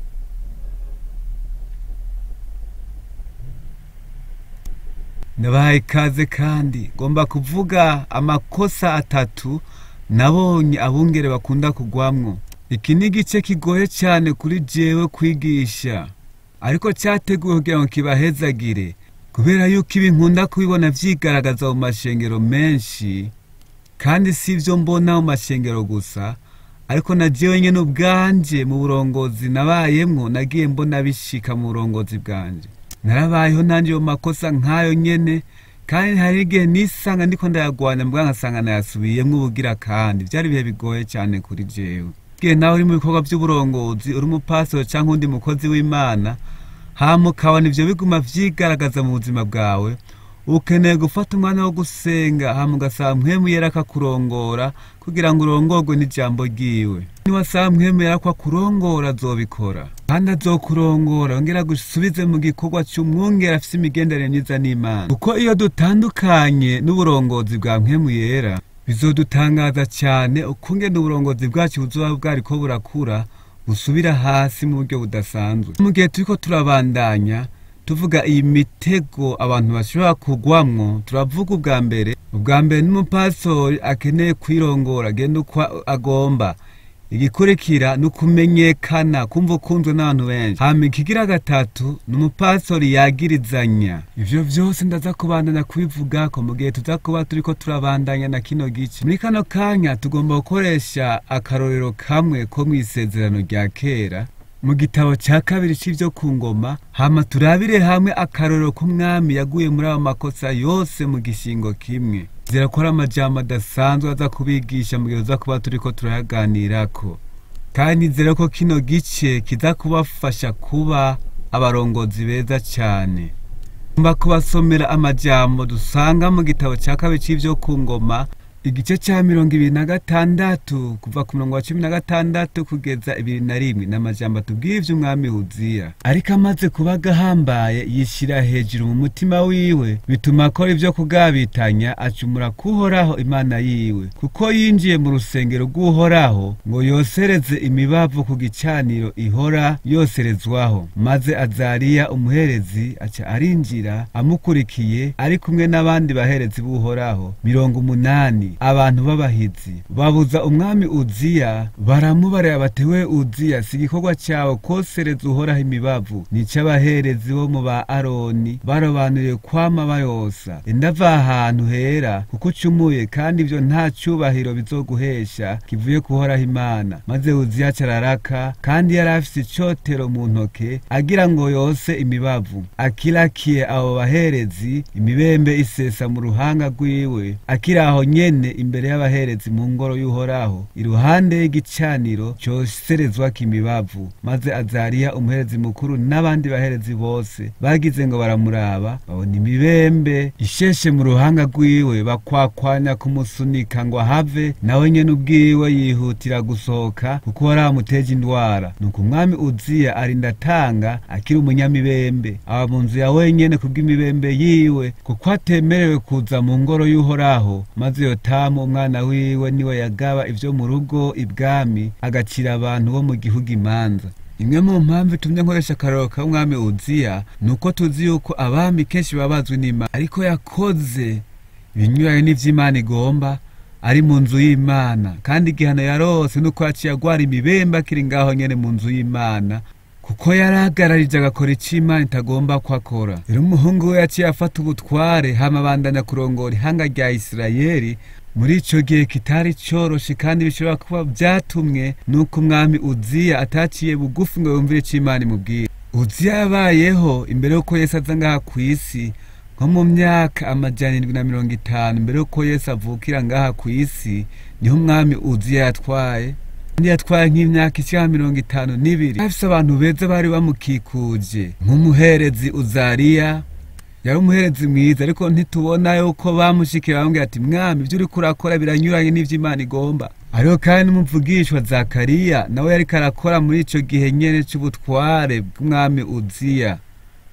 nabahaye ikaze kandi ngomba kuvuga amakosa atatu nabonye abungere bakunda kugwamwo iki ni igice kigoye cyane kuri jewe kwigisha ariko cyateguwe kugira ngo kibahezagire kubera yuko ibi nkunda kubibona vyigaragaza mu mashengero menshi kandi si ivyo mbona mu mashengero gusa ariko na jewe nyene ubwanje mu burongozi nabayemwo nagiye mbona bishika mu burongozi bwanje narabayeho nanje mu makosa nk'ayo nyene kandi hari igihe nisanga ndiko ndayagwanya mbwa nkasanga nayasubiyemwo ubugira kandi vyari ibihe bigoye cyane kuri jewe igihe nawe uri mu bikorwa vy'uburongozi uri umupasitoro canke undi mukozi w'imana hama ukabona ivyo biguma vyigaragaza mu buzima bwawe ukeneye gufata umwanya wo gusenga hama ugasaba mpwemu yera akakurongora kugira ngo urongorwe n'ijambo ryiwe niwasaba mpwemu yera ko akurongora azobikora kandi azokurongora ongera agusubize mu gikorwa c'umwungera afise imigenderanire myiza n'imana kuko iyo dutandukanye n'uburongozi bwa mpwemu yera bizodutangaza cyane ukungene uburongozi bwacu buzoba bwariko burakura busubira hasi mu buryo budasanzwe mu gihe turiko turabandanya tuvuga iyi mitego abantu bashobora kugwamwo turavuga ubwa mbere ubwa mbere n'umupastori akeneye kwirongora agenda uko agomba igikurikira ni ukumenyekana kumva ukunzwe n'abantu benshi hama ikigira gatatu ni umupastori yagirizanya ivyo vyose ndaza kubandanya kubivugako mu gihe tuza kuba turiko turabandanya na kino gice muri kano kanya tugomba gukoresha akarorero kamwe ko mw'isezerano rya kera mu gitabo cya kabiri c'ivyo ku ngoma hama turabire hamwe akarorero k'umwami yaguye muri ayo makosa yose mu gishingo kimwe zirakora amajambo adasanzwe aza kubigisha mu gihe uza kuba turiko turayaganirako kandi nizere ko kino gice kiza kubafasha kuba abarongozi beza cyane mba kubasomera amajambo dusanga mu gitabo cya kabiri c'ivyo ku ngoma igice cya mirongo ibiri na gatandatu kuva ku murongo wa cumi na gatandatu kugeza ibiri na rimwe ni amajambo atubwiye ivy'umwami wuziya ariko amaze kuba agahambaye yishyira hejuru mu mutima wiwe bituma akora ivyo kugabitanya acumura kuhoraho imana yiwe kuko yinjiye mu rusengero rw'uhoraho ngo yosereze imibavu ku gicaniro ihora yoserezwaho maze azariya umuherezi aca arinjira amukurikiye ari kumwe n'abandi baherezi b'uhoraho mirongo umunani abantu b'abahizi babuza umwami uziya baramubarira bati we uziya si igikorwa cyawe kosereza uhoraho imibavu nic'abaherezi bo mu ba aroni barobanuriye kwama bayosa indava ahantu hera kuko ucumuye kandi ivyo nta cubahiro bizoguhesha kivuye kuhoraho imana maze uziya cararaka kandi yari afise icotero mu ntoke agira ngo yose imibavu akirakiye abo baherezi imibembe isesa mu ruhanga rwiwe akiri aho nyene imbere y'abaherezi mu ngoro y'uhoraho iruhande y'igicaniro coserezwako imibavu maze azariya umuherezi mukuru n'abandi baherezi bose bagize ngo baramuraba babona imibembe isheshe mu ruhanga rwiwe bakwakwanya kumusunika ngo ahave nawe nyene ubwiwe yihutira gusohoka kuko wari amuteje indwara nuko umwami uziya arinda atanga akiri umunyamibembe aba mu nzu ya wenyene kubw'imibembe yiwe kuko atemerewe kuza mu ngoro y'uhoraho maze yotamu umwana wiwe niwe yagaba ivyo mu rugo ibwami agacira abantu bo mu gihugu imanza imwe mu mpamvu itumye nkoresha akarorero k'umwami uziya ni uko tuzi yuko abami kenshi baba bazwi n'imana ariko yakoze ibinyuranye n'ivy'imana igomba ari mu nzu y'imana kandi igihano yarose nuko yaciye agwara imibembe akiri ngaho nyene mu nzu y'imana kuko yarahagararije agakora ico imana itagomba ko akora rero umuhungu we yaciye afata ubutware hama abandanya kurongora ihanga rya isirayeli muri ico gihe kitari coroshe kandi bishobora kuba vyatumwe nuko umwami uziya ataciye bugufi ngo yumvire ico imana imubwira uziya yabayeho imbere yuko yesu aza ngaha kw'isi nko mu myaka amajana indwi na mirongo itanu mbere yuko yesu avukira ngaha kw'isi niho umwami uziya yatwaye kandi yatwaye nk'imyaka ishika mirongo itanu n'ibiri afise abantu beza bari bamukikuje nk'umuherezi uzariya yari umuherezi mwiza ariko ntitubona yuko bamushikira bamubwira ati mwami ibyo uriko urakora biranyuranye n'ivyo imana igomba ariko kandi n'umuvugishwa zakariya nawe yariko arakora muri ico gihe nyene c'ubutware bw'umwami uziya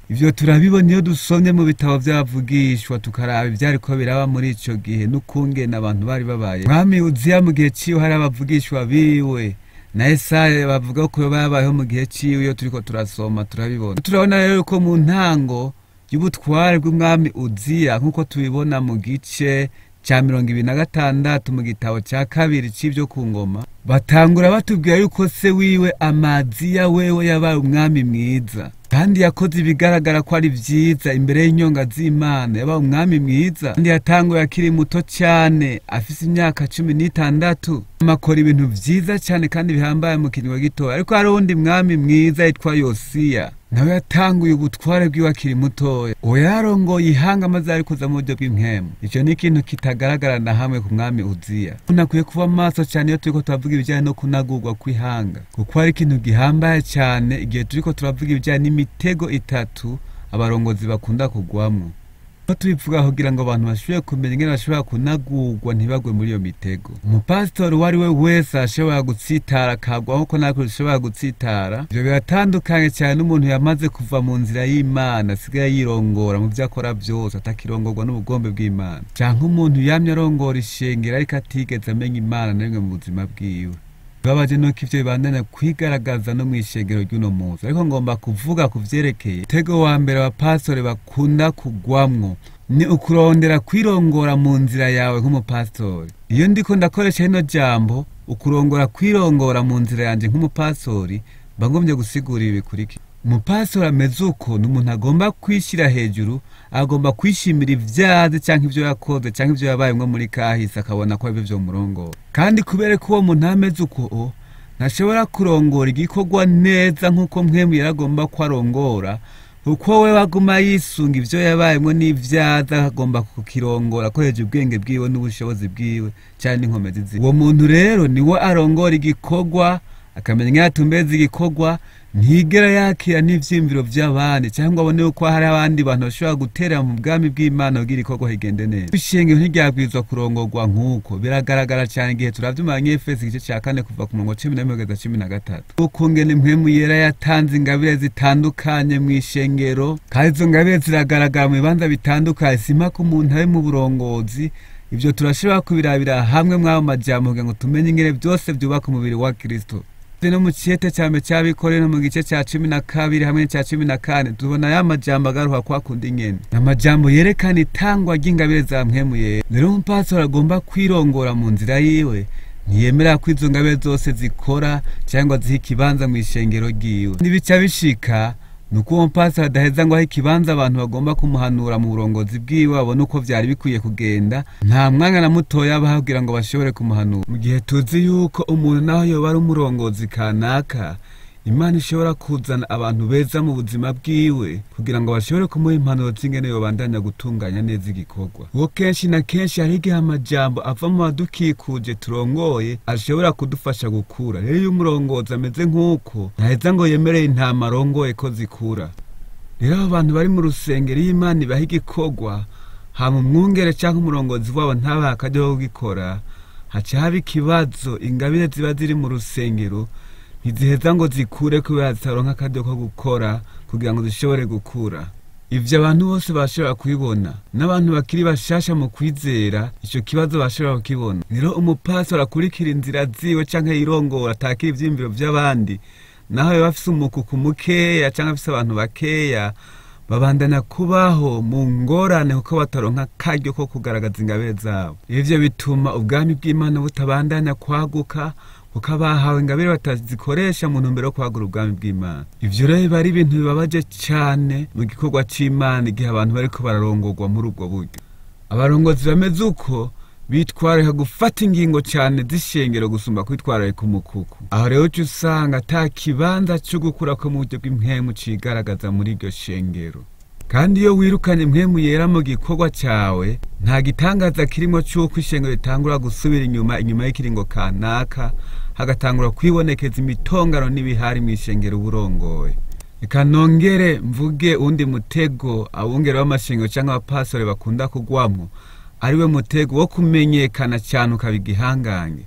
ivyo turabibona iyo dusomye mu bitabo vy'abavugishwa tukaraba ivyariko biraba muri ico gihe n'ukungene abantu bari babaye mwami uziya mu gihe ciwe hari abavugishwa biwe na Yesaya bavuga ko babayeho mu gihe ciwe iyo turiko turasoma turabibona turabona rero ko mu ntango y'ubutware bw'umwami uziya nk'uko tubibona mu gice ca mirongo ibiri na gatandatu mu gitabo ca kabiri c'ivyo ku ngoma batangura batubwira yuko se wiwe amaziya wewe yabaye umwami mwiza kandi yakoze ibigaragara ko ari vyiza imbere y'inyonga z'imana yabaye umwami mwiza kandi yatanguye akiri muto cane afise imyaka cumi n'itandatu amakora ibintu vyiza cane kandi bihambaye mu kiringo gitoya ariko hari uwundi mwami mwiza yitwa yosiya nawe yatanguye ubutware bwiwe akiri mutoya uwo yarongoye ihanga maze arikuza mu buryo bw'impwemu ico ni ikintu kitagaragara na hamwe ku mwami uziya umuntu akwiye kuba maso cane iyo turiko turavuga ibijanye no kunagurwa kw'ihanga kuko hari ikintu gihambaye cane igihe turiko turavuga ibijanye n'imitego itatu abarongozi bakunda kugwamwo aho tubivuga kugira ngo abantu bashobore kumenya ingene bashobora kunagurwa ntibagwe muri iyo mitego umupasitori uwo ari we wese ashobora gutsitara akagwa nk'uko natwe dushobora gutsitara ivyo biratandukanye cyane n'umuntu yamaze kuva mu nzira y'imana asigaye yirongora mu vyo akora vyose atakirongorwa n'ubugombe bw'imana canke umuntu yamye arongora ishengero ariko atigeze amenya imana na rimwe mu buzima bwiwe babaje nuko ivyo bibandanya kwigaragaza no mw'ishengero ry'uno munsi ariko ngomba kuvuga ku vyerekeye umutego wa mbere abapasitore bakunda kugwamwo ni ukurondera kwirongora mu nzira yawe nk'umupasitori iyo ndiko ndakoresha rino jambo ukurongora kwirongora mu nzira yanje nk'umupasitori mba ngomvye gusigura ibi bikurikira umupasitori ameze uko ni umuntu agomba kwishyira hejuru agomba kwishimira ivyazi canke ivyo yakoze canke ivyo yabayemwo muri kahise akabona ko arivyo vyomurongora kandi kubera ko uwo muntu ameze uko ntashobora kurongora igikorwa neza nk'uko mpwemu yaragomba ko arongora kuko we baguma yisunga ivyo yabayemwo n'ivyaza agomba kukirongora akoresheje ubwenge bwiwe n'ubushobozi bwiwe canke n'inkomezi ziwe uwo muntu rero niwe arongora igikorwa akamenya ingene atumbeza igikorwa ntigera yakira n'ivyiyumviro vy'abandi cyangwa abone yuko hari abandi bantu bashobora gutera mu bwami bw'imana kugira igikorwa kigende neza ishengero ntiryabwirizwa kurongorwa nk'uko biragaragara cyane igihe turavye mu banyefesi igice ca kane kuva ku murongo cumi na rimwe kugeza cumi na gatatu ukungene impwemu yera yatanze ingabire zitandukanye mw'ishengero kandi izo ngabire ziragaragara mu bibanza bitandukanye simpaka umuntu ari mu burongozi ivyo turashobora kubirabira hamwe mw'ayo majambo kugira ngo tumenye ingene vyose vyubaka umubiri wa kristo no mu ciyete ca mbere c'abikorera mu gice ca cumi na kabiri hamwe n'ica cumi na kane tubona ya majambo agaruka kwa kundi nyene amajambo yerekana itangwa ry'ingabire za mpwemu yera rero umupastori agomba kwirongora mu nzira yiwe ntiyemera ko izo ngabire zose zikora cyangwa ziha ikibanza mu ishengero ryiwe ntibica bishika nuko uwo mupasiteri adaheza ngo ahe ikibanza abantu bagomba kumuhanura mu burongozi bwiwe babone uko vyari bikwiye kugenda nta mwanya na mutoya abaha kugira ngo bashobore kumuhanura mu gihe tuzi yuko umuntu naho yoba ari umurongozi kanaka imana ishobora kuzana abantu beza mu buzima bwiwe kugira ngo bashobore kumuha impanuro z'ingene yobandanya gutunganya neza igikorwa uwo kenshi na kenshi hari igihe amajambo ava mu badukikuje turongoye ashobora kudufasha gukura rero iyo umurongozi ameze nk'uko ntaheza ngo yemereye intama arongoye ko zikura rero abo bantu bari mu rusengero iyo imana ibaha igikorwa hama umwungere cyangwa umurongozi wabo ntabaha akajya ko gukora haca haba ikibazo ingabire ziba ziri mu rusengero ntiziheza ngo zikure kubera zitaronka akaryo ko gukora kugira ngo zishobore gukura ivyo abantu bose bashobora kubibona n'abantu bakiri bashasha mu kwizera ico kibazo bashobora kukibona rero umupastori akurikira inzira ziwe canke yirongora atakira ivyiyumviro vy'abandi naho yoba afise umukuku mukeya canke afise abantu bakeya babandana kubaho mu ngorane kuko bataronka akaryo ko kugaragaza ingabire zabo ivyo bituma ubwami bw'imana butabandanya kwaguka kuko abahawe ingabire batazikoresha mu ntumbero yo kwagura ubwami bw'imana ivyo rero biba ari ibintu bibabaje cane mu gikorwa c'imana igihe abantu bariko bararongorwa muri ubwo buryo abarongozi bameze uko bitwararika gufata ingingo cane z'ishengero gusumba kwitwararika umukuku aho rero uca usanga ata kibanza co gukurako mu buryo bw'impwemu cigaragaza muri iryo shengero kandi iyo wirukanye impwemu yera mu gikorwa cyawe nta gitangaza kirimo cy'uko ishengero ritangura gusubira inyuma inyuma y'ikiringo kanaka hagatangura kwibonekeza imitongano n'ibihari mu ishengero uburongoye reka nongere mvuge undi mutego abungere b'amashengero cyangwa abapasore bakunda kugwamo ariwe mutego wo kumenyekana cyane ukaba igihangange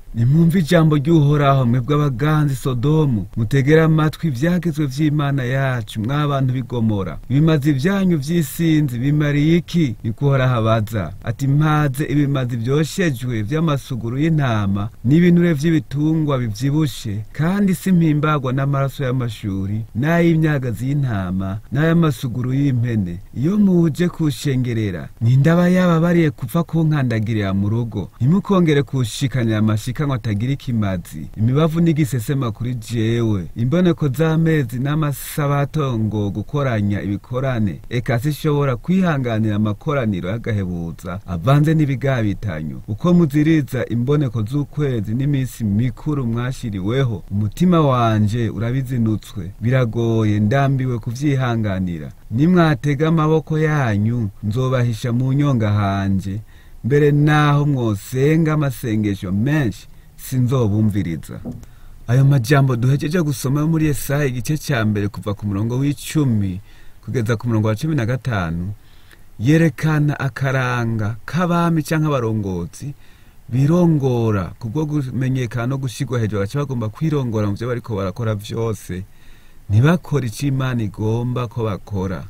nimwumve ijambo ry'uhoraho mwebwe abaganzi sodomu mutegera amatwi ibyagezwe vy'imana yacu mw'abantu bigomora ibimazi vyanyu vy'isinzi bimariye iki niko uhoraho abaza ati mpaze ibimazi vyoshejwe vy'amasuguru y'intama n'ibinure vy'ibitungwa bivyibushe kandi simpimbagwa n'amaraso y'amashuri n'ay'imyagazi y'intama n'ay'amasuguru y'impene iyo muje kushengerera nindaba yababariye kupfa kunkandagirira mu rugo ntimukongere kushikanira amashika ngo atagira ikimazi imibavu n'igisesema kuri jewe imboneko z'amezi n'amasabato ngo gukoranya ibikorane eka sishobora kwihanganira amakoraniro y'agahebuza avanze n'ibigabitanyo uko muziriza imboneko z'ukwezi n'iminsi mikuru mwashiriweho umutima wanje urabizinutswe biragoye ndambiwe kuvyihanganira nimwatega amaboko yanyu nzobahisha mu nyonga hanje mbere naho mwosenga amasengesho menshi sinzobumviriza ayo majambo duhejeje gusoma yo muri Yesaya igice cya mbere kuva ku murongo w'icumi kugeza ku murongo wa cumi na gatanu yerekana akaranga k'abami canke abarongozi birongora kubwo kumenyekana no gushigwa hejuru baca bagomba kwirongora mu vyo bariko barakora vyose ntibakore ico imana igomba ko bakora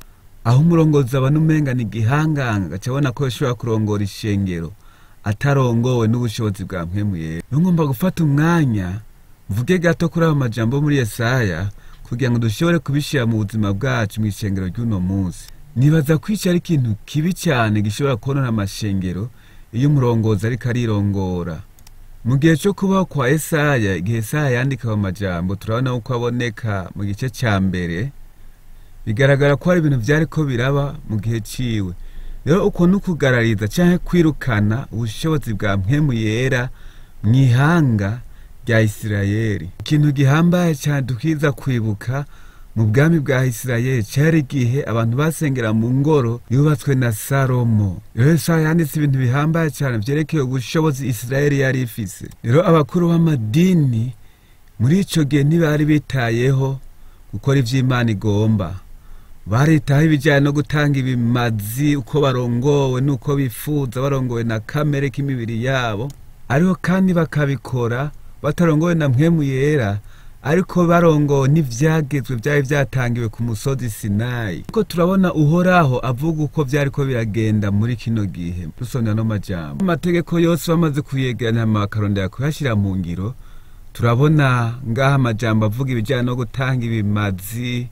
aho umurongozi abona umenga ni igihanganga gaca abona ko yashobora kurongora ishengero atarongowe n'ubushobozi bwa mpwemuyera niyo ngomba gufata umwanya mvuge gato kuri ayo majambo muri Yesaya kugira ngo dushobore kubishira mu buzima bwacu mu ishengero ry'uno munsi nibaza kwica ari ikintu kibi cyane gishobora konona amashengero iyo umurongozi ariko arirongora mu gihe cyo kubaho kwa Yesaya igihe Yesaya yandika ayo majambo turabona uko aboneka mu gice cya mbere bigaragara ko hari ibintu byari ko biraba mu gihe ciwe rero uko ni ukugarariza cyangwa kwirukana ubushobozi bwa mpwemu yera mu ihanga rya isirayeli ikintu gihambaye cyane dukiza kwibuka mu bwami bwa isirayeli cyari igihe abantu basengera mu ngoro yubatswe na salomo rero Yesaya yanditse ibintu bihambaye cyane byerekeye ubushobozi isirayeli yari ifise rero abakuru b'amadini muri ico gihe ntibari bitayeho gukora ivy'imana igomba baritaho ibijyanye no gutanga ibimazi uko barongowe n'uko bifuza barongowe na kamere k'imibiri yabo ariko kandi bakabikora batarongowe na mpwemu yera ariko barongowe n'ivyagezwe byari byatangiwe ku musozi sinayi kuko turabona uhoraho avuga uko byari ko biragenda muri kino gihe dusomera no majambo amategeko yose bamaze kuyegeranya bakarondera kuyashyira mu ngiro turabona ngaha amajambo avuga ibijyanye no gutanga ibimazi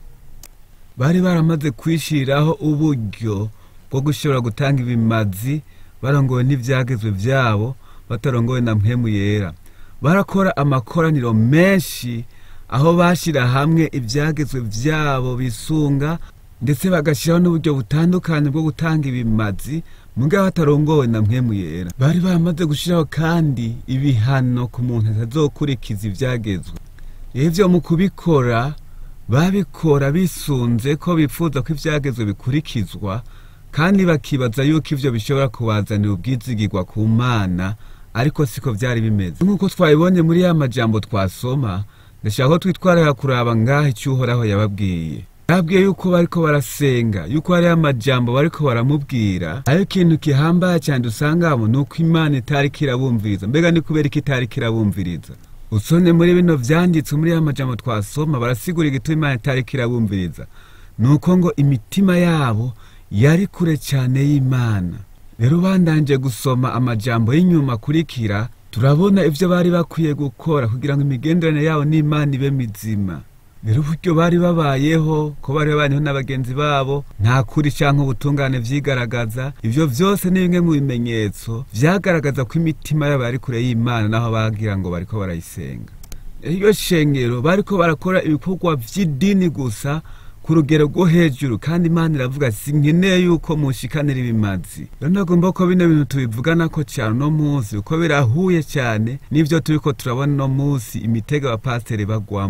bari baramaze kwishiriraho uburyo bwo gushobora gutanga ibimazi barongowe n'ivyagezwe vyabo batarongowe na mpwemu yera barakora amakoraniro menshi aho bashira hamwe ivyagezwe vyabo bisunga ndetse bagashiraho n'uburyo butandukanye bwo gutanga ibimazi mugabo batarongowe na mpwemu yera bari baramaze gushiraho kandi ibihano ku muntu atazokurikiza ivyagezwe ivyo mu kubikora babikora bisunze ko bifuza ko ivyagezwe bikurikizwa kandi bakibaza yuko ivyo bishobora kubazanira ubwizigirwa ku mana ariko siko vyari bimeze nk'uko twabibonye muri ya majambo twasoma ndashaka ko twitwarira kuraba ngaho icyo uhoraho yababwiye yababwiye yuko bariko barasenga yuko hariho amajambo bariko baramubwira ayo ikintu gihambaye cyane dusangamo ni uko imana itariko irabumviriza mbega ni kubera ko itariko irabumviriza usone muri bino vyanditswe muri ya majambo twasoma barasigura igituma imana itariko irabumviriza ni uko ngo imitima yabo yari kure cyane y'imana rero bandanje gusoma amajambo y'inyuma akurikira turabona ivyo bari bakwiye gukora kugira ngo imigenderanire yabo n'imana ibe mizima rero uburyo bari babayeho ko bari babayeho n'abagenzi babo nta kuri canke ubutungane vyigaragaza ivyo vyose ni bimwe mu bimenyetso vyagaragaza ko imitima yabo yari kure y'imana naho bagira ngo bariko barayisenga iryo shengero bariko barakora ibikorwa vy'idini gusa ku rugero rwo hejuru kandi imana iravuga sinkeneye yuko mushikanira ibimazi rero nagomba ko bino bintu tubivuganako cyane uno munsi kuko birahuye cyane n'ivyo turiko turabona uno munsi imitego abapasiteri bagwamwo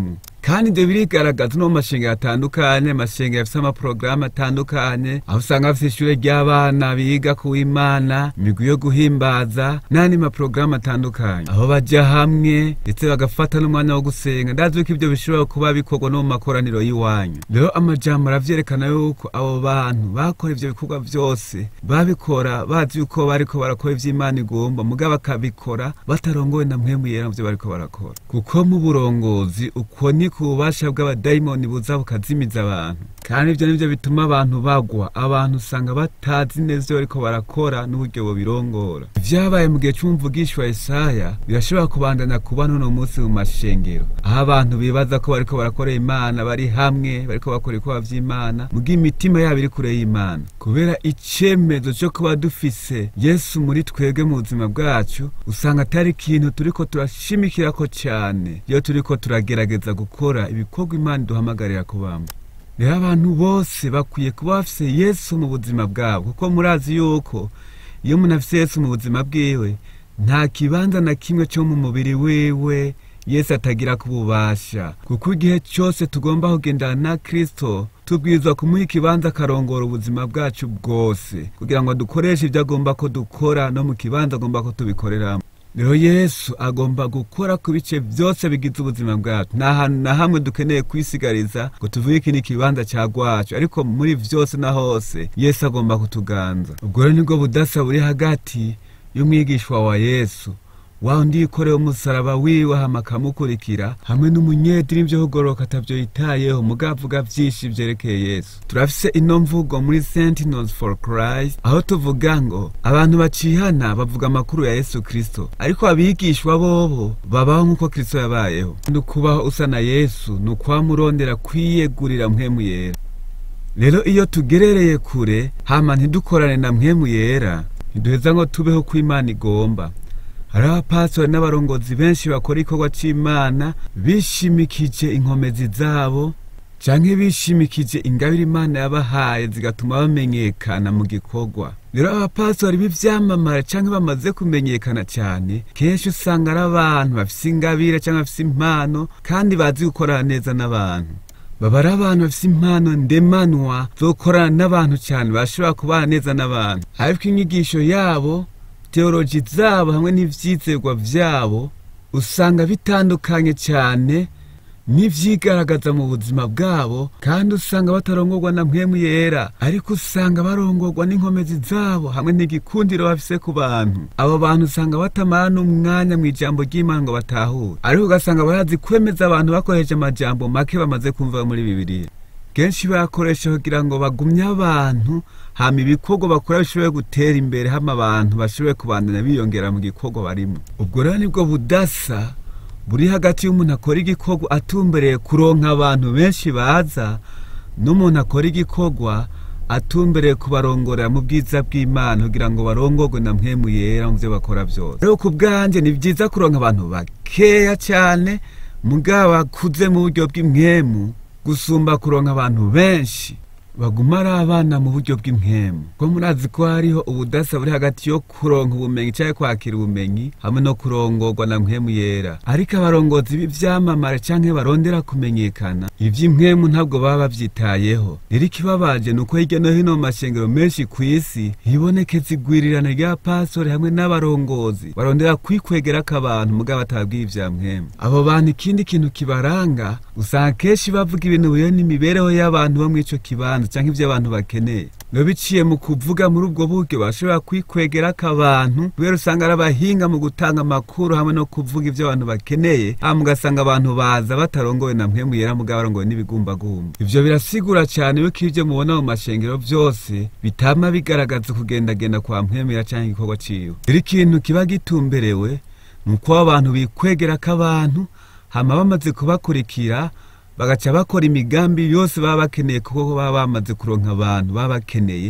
kandi ibyo birigaragaza no mu mashengero atandukanye amashengero afite amaporogaramu atandukanye aho usanga bafite ishuri ry'abana biga ku w'imana imigwi yo guhimbaza n'andi maporogaramu atandukanye aho bajya hamwe ndetse bagafata n'umwanya wo gusenga ndazi ko ibyo bishobora kuba bikorwa no mu makoraniro y'iwanyu rero amajambo aravyerekana yuko abo bantu bakora ivyo bikorwa vyose babikora bazi yuko bariko barakora ivy'imana igomba mugabo bakabikora batarongowe na mpwemu yera muvyo bariko barakora kuko mu burongozi uko ni ku bubasha bw'abadayimoni buza bukazimiza abantu kandi ivyo nivyo bituma abantu bagwa abantu usanga batazi neza ivyo bariko barakora n'uburyo bobirongora vyabaye mu gihe c'umuvugishwa Yesaya birashobora kubandanya kuba n'uno munsi mu mashengero aho abantu bibaza ko bariko barakora imana bari hamwe bariko bakora ibikorwa vy'imana muga imitima yabo iri kure y'imana kubera icemezo co kuba dufise yesu muri twebwe mu buzima bwacu usanga atari ikintu turiko turashimikirako cane iyo turiko turagerageza gukora ibikorwa imana iduhamagarira kubamba rero abantu bose bakwiye kuba bafise yesu mu buzima bwabo kuko murazi yuko iyo umuntu afise yesu mu buzima bwiwe nta kibanza na kimwe cyo mu mubiri wiwe yesu atagira kububasha kuko igihe cyose tugomba kugendana na kristo tubwirizwa kumuha ikibanza akarongora ubuzima bwacu bwose kugira ngo dukoreshe ibyo agomba ko dukora no mu kibanza agomba ko tubikoreramo rero yesu agomba gukora ku bice byose bigize ubuzima bwacu nta hantu na hamwe dukeneye kwisigariza ngo tuvuge iki ni ikibanza cya gwacu ariko muri vyose na hose yesu agomba kutuganza ubwo rero nibwo budasa buri hagati y'umwigishwa wa yesu wa undi yikoreye umusaraba wiwe hama akamukurikira hamwe n'umunyedini vyo kugoroka atavyo yitayeho mugavuga vyinshi vyerekeye yesu turafise ino mvugo muri sentinels for christ aho tuvuga ngo abantu bacihana bavuga amakuru ya yesu kristo ariko abigishwa bobo babaho nk'uko kristo yabayeho ni ukubaho usa na yesu ni ukwamurondera kwiyegurira mpwemu yera rero iyo tugerereye kure hama ntidukorane na mpwemu yera ntiduheza ngo tubeho ko imana igomba hari abapastori n'abarongozi benshi bakora igikorwa c'imana bishimikije inkomezi zabo canke bishimikije ingabire imana yabahaye zigatuma bamenyekana mu gikorwa rero abapastori b'ivyamamare canke bamaze kumenyekana cyane kenshi usanga ari abantu bafise ingabire canke bafise impano kandi bazi gukorana neza n'abantu baba ari abantu bafise impano ndemanwa zo gukorana n'abantu cyane bashobora kubana neza n'abantu ariko inyigisho yabo teoloji zabo hamwe n'ivyizerwa vyabo usanga bitandukanye cyane n'ivyigaragaza mu buzima bwabo kandi usanga batarongorwa na mpwemu yera ariko usanga barongorwa n'inkomezi zabo hamwe n'igikundiro bafise ku bantu abo bantu usanga batamara n'umwanya mu ijambo ry'imana ngo batahure ariko ugasanga barazi kwemeza abantu bakoresheje amajambo make bamaze kumva muri bibiliya kenshi bakoresha kugira ngo bagumye abantu hama ibikorwa bakora bishobore gutera imbere hama abantu bashobore kubandanya biyongera mu gikorwa barimo ubwo rero nibwo budasa buri hagati y'umuntu akora igikorwa atumbereye kuronka abantu benshi baza n'umuntu akora igikorwa atumbereye kubarongorera mu bwiza bw'imana kugira ngo barongorwe na mpwemu yera mu byo bakora byose rero ku bwanjye ni byiza kuronka abantu bakeya cyane mugabo bakuze mu buryo bw'impwemu gusumba kuronka abantu benshi baguma ari abana mu buryo bw'impwemu ko murazi ko hariho ubudasa buri hagati yo kuronka ubumenyi cyangwa kwakira ubumenyi hamwe no kurongorwa na mpwemu yera ariko abarongozi b'ivyamamare canke barondera kumenyekana ivy'impwemu ntabwo baba bavyitayeho rero ikibabaje ni uko hirya no hino mu mashengero menshi ku isi hibonekeza igwirirana rya pastori hamwe n'abarongozi barondera kwikwegerako abantu mugabo batabwiye ivya mpwemu abo bantu ikindi kintu kibaranga usanga kenshi bavuga ibintu biyo n'imibereho y'abantu bo mw'ico kibanza canke ivyo abantu bakeneye no biciye mu kuvuga muri ubwo buryo bashobora kwikwegerako abantu kubera usanga ari abahinga mu gutanga amakuru hamwe no kuvuga ivyo abantu bakeneye hama ugasanga abantu baza batarongowe na mpwemu yera mugabo barongowe n'ibigumbagumba ivyo birasigura cane yuko ivyo mubona mu mashengero vyose bitama bigaragaza kugendagenda kwa mpwemu yera canke igikorwa ciwe rero ikintu kiba gitumberewe ni uko abantu bikwegerako abantu hama bamaze kubakurikira bagaca bakora imigambi yose baba bakeneye kuko baba bamaze kuronka abantu baba bakeneye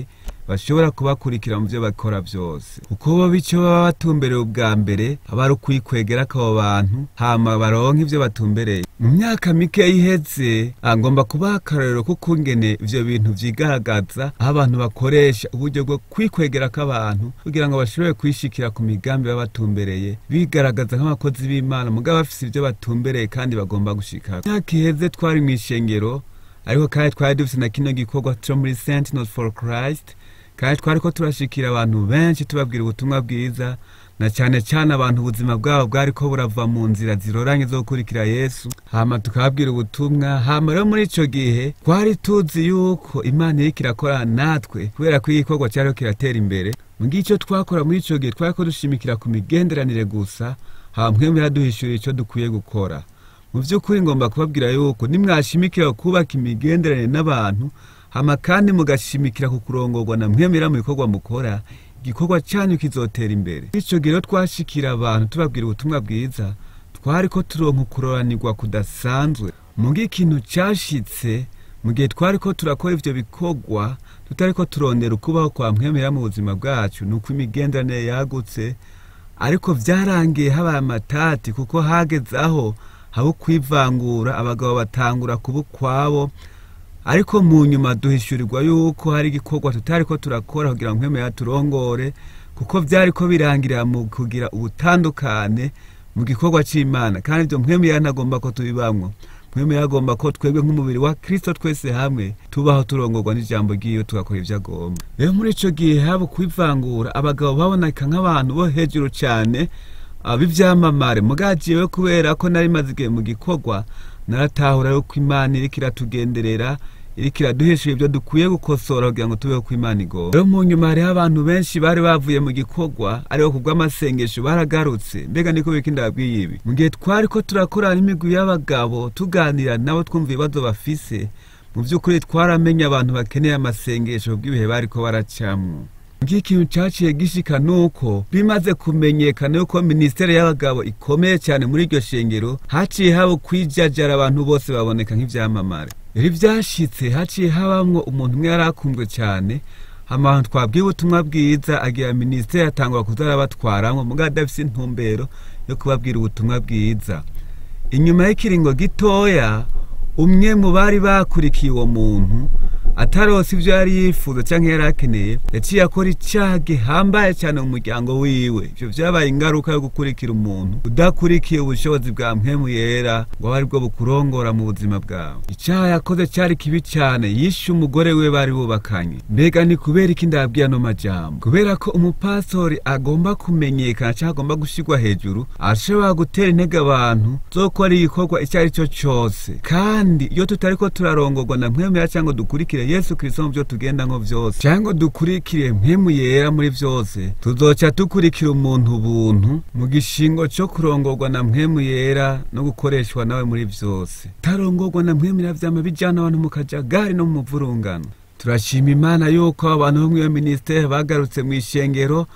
bashobora kubakurikira mu byo bakora byose kuko bo bityo baba batumbereye ubwa mbere aba ari ukwikwegera k'abo bantu hama baronka ibyo batumbereye mu myaka mike iheze ngomba kubaha akarorero k'ukungene ivyo bintu vyigaragaza aho abantu bakoresha uburyo bwo kwikwegera k'abantu kugira ngo bashobore kwishikira ku migambi baba batumbereye bigaragaza nk'abakozi b'imana mugabo bafise ivyo batumbereye kandi bagomba gushika myaka iheze twari mw'ishengero ariko kandi twari dufise na kino gikorwa co muri sentinels for christ kandi twariko turashikira abantu benshi tubabwira ubutumwa bwiza na cyane cyane abantu ubuzima bwabo bwariko burava mu nzira ziroranye zo gukurikira yesu hama tukababwira ubutumwa hama rero muri ico gihe twari tuzi yuko imana iriko irakorana natwe kubera ko igikorwa cyariho kiratera imbere mu gihe ico twakora muri ico gihe twariko dushimikira ku migenderanire gusa hama mwemwe yaduhishurira ico dukwiye gukora mu by'ukuri ngomba kubabwira yuko nimwashimikira kubaka imigenderanire n'abantu hama kandi mugashimikira ku kurongorwa na mwemera mu bikorwa mukora igikorwa cyanyu kizotera imbere icyo gihe rero twashikira abantu tubabwira ubutumwa bwiza twari ko turonka ukuroranirwa kudasanzwe mu gihe ikintu cyashitse mu gihe twari ko turakora ivyo bikorwa tutari ko turondera ukubaho kwa mwemera mu buzima bwacu ni uko imigenderanire yagutse ariko vyarangiye habaye amatati kuko hageze aho haba ukwivangura abagabo batangura kuba ukwabo ariko mu nyuma duhishurirwa yuko hari igikorwa tutari ko turakora kugira ngo mwemera turongore kuko byari ko birangirira mu kugira ubutandukane mu gikorwa cy'imana kandi ibyo mwemera ntagomba ko tubibamwo mwemera agomba ko twebwe nk'umubiri wa kirisito twese hamwe tubaho turongorwa n'ijambo ry'iyo tugakora ibyo agomba rero muri icyo gihe haba ukwivangura abagabo baboneka nk'abantu bo hejuru cyane b'ibyamamare mugagiyewe kubera ko nari maze igihe mu gikorwa naratahura yuko imana iriko iratugenderera iriko iraduhishura ibyo dukwiye gukosora kugira ngo tubeho ko imana igomba rero mu nyuma hariho abantu benshi bari bavuye mu gikorwa ariko ku bw'amasengesho baragarutse mbega niko bika ndababwiye ibi mu gihe twari ko turakorana n'imigwi y'abagabo tuganira nabo twumva ibibazo bafise mu by'ukuri twaramenye abantu bakeneye amasengesho bw'ibihe bariko baracamwo ikintu cyaciye gishika nuko bimaze kumenyekana yuko minisiteri y'abagabo ikomeye cyane muri iryo shengero haciye haba kwijajara abantu bose baboneka nk'ivyamamare iri vyashitse haciye habamwo umuntu umwe yari akunzwe cyane abantu twabwiye ubutumwa bwiza agira minisiteri atangura kuza arabatwaramwo mugabo adafise intumbero yo kubabwira ubutumwa bwiza inyuma y'ikiringo gitoya umwe mu bari bakurikiye uwo muntu atarose ibyo yari yifuza cyangwa yari akeneye yaciye akora icyaha gihambaye cyane mu muryango wiwe ibyo byabaye ingaruka yo gukurikira umuntu udakurikiye ubushobozi bwa mpemu yera ngo abe aribwo bukurongora mu buzima bwawe icyaha yakoze cyari kibi cyane yishe umugore we bari bubakanye mbega ni kubera iki ndabwiye ano majambo kubera ko umupastori agomba kumenyekana cyangwa agomba gushyirwa hejuru ashobora gutera intege abantu zo gukora igikorwa icyo ari cyo cyose kandi iyo tutari ko turarongorwa na mpemu yera cyangwa dukurikire yesu kirisito mu byo tugendamo byose cyangwa dukurikire mpemu yera muri byose tuzoca dukurikira umuntu buntu mu gishingo cyo kurongorwa na mpemu yera no gukoreshwa nawe muri byose tarongorwa na mpemu yera vyama bijana abantu mu kajagari no mu muvurungano turashima imana yuko abantu bo mw'iyo minisiteri bagarutse mu ishengero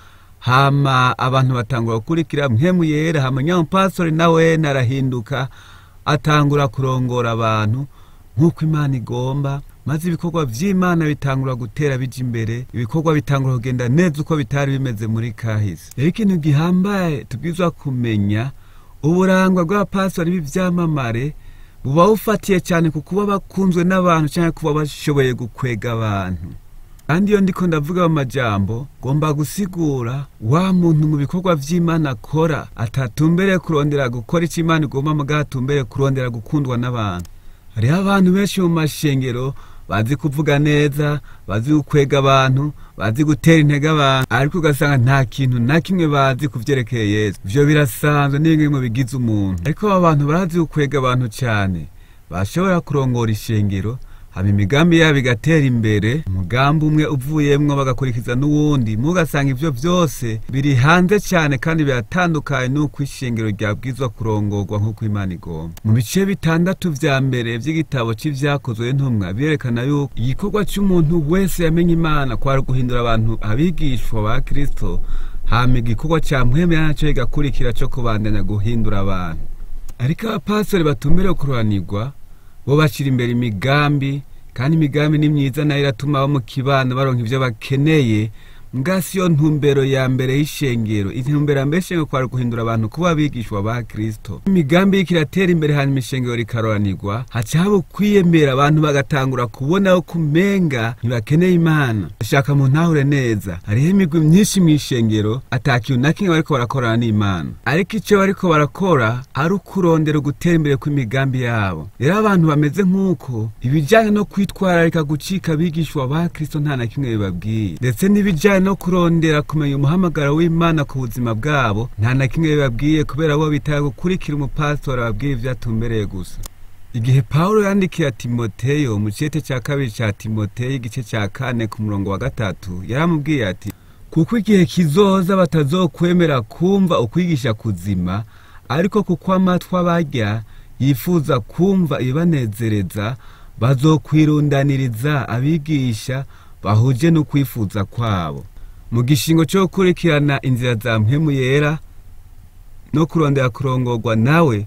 hama abantu batangura gukurikira mpemu yera hama nyampasori nawe narahinduka atangura kurongora abantu nk'uko imana igomba maze ibikorwa vy'imana bitangura gutera bija imbere ibikorwa bitangura kugenda neza uko bitari bimeze muri kahise rero ikintu gihambaye tubwizwa kumenya uburangwa bw'abapastori b'ivyamamare buba bufatiye cyane ku kuba bakunzwe n'abantu cyangwa kuba bashoboye gukwega abantu kandi iyo ndiko ndavuga mu majambo ngomba gusigura wa muntu mu bikorwa vy'imana akora atatumbereye kurondera gukora icyo imana igomba mugabo atumbereye kurondera gukundwa n'abantu hariho abantu benshi mu mashengero bazi kuvuga neza bazi gukwega abantu bazi gutera intege abantu ariko ugasanga nta kintu na kimwe bazi ku vyerekeye yesu ivyo birasanzwe ni bimwe mu bigize umuntu ariko aba bantu barazi gukwega abantu cyane bashobora kurongora ishengero haba imigambi yabo igatera imbere umugambi umwe uvuyemwo bagakurikiza n'uwundi mugasanga ivyo vyose biri hanze cyane kandi biratandukanye n'uko ishengero ryabwizwa kurongorwa nk'uko imana igomba mu bice bitandatu vya mbere vy'igitabo c'ivyakozwe n'intumwa birerekana yuko igikorwa c'umuntu wese yamenye imana kwari guhindura abantu abigishwa ba kristo hama igikorwa ca mpwemera naco kigakurikira co kubandanya guhindura abantu ariko abapastori batumberewe kuroranirwa bo bashyira imbere imigambi kandi imigambi ni myiza nayo iratuma abo mu kibano baronka ivyo bakeneye mbwa siyo ntumbero ya mbere y'ishengero intumbero ya mbere y'ishengero kwari guhindura abantu kuba abigishwa ba kristo imigambi y'iki iratera imbere hanyuma ishengero rikaroranirwa haca haba ukwiyemera abantu bagatangura kubona ko kumenga ntibakeneye imana ashaka mu ntahure neza hariho imigwi myinshi mu ishengero ata kintu na kimwe bariko barakorana n'imana ariko ico bariko barakora ari ukurondera ugutera imbere kw'imigambi yabo rero abantu bameze nk'uko ibijanye no kwitwararika gucika abigishwa ba kristo nta na kimwe bibabwiye ndetse n'ibijanye no kurondera kumenya umuhamagaro w'imana ku buzima bwabo nta na kimwe bibabwiye kubera bo bitaye gukurikira umupasitori ababwira ivyo atumbereye gusa igihe pawulo yandikiye timoteyo mu cete ca kabiri ca timoteyo igice ca kane ku murongo wa gatatu yaramubwiye ati kuko igihe kizoza batazokwemera kumva ukwigisha kuzima ariko kuko amatwi abarya yifuza kumva ibibanezereza bazokwirundaniriza abigisha bahuje n'ukwifuza kwabo mu gishingo cyo gukurikirana inzira za mpemu yera no kurondera kurongorwa nawe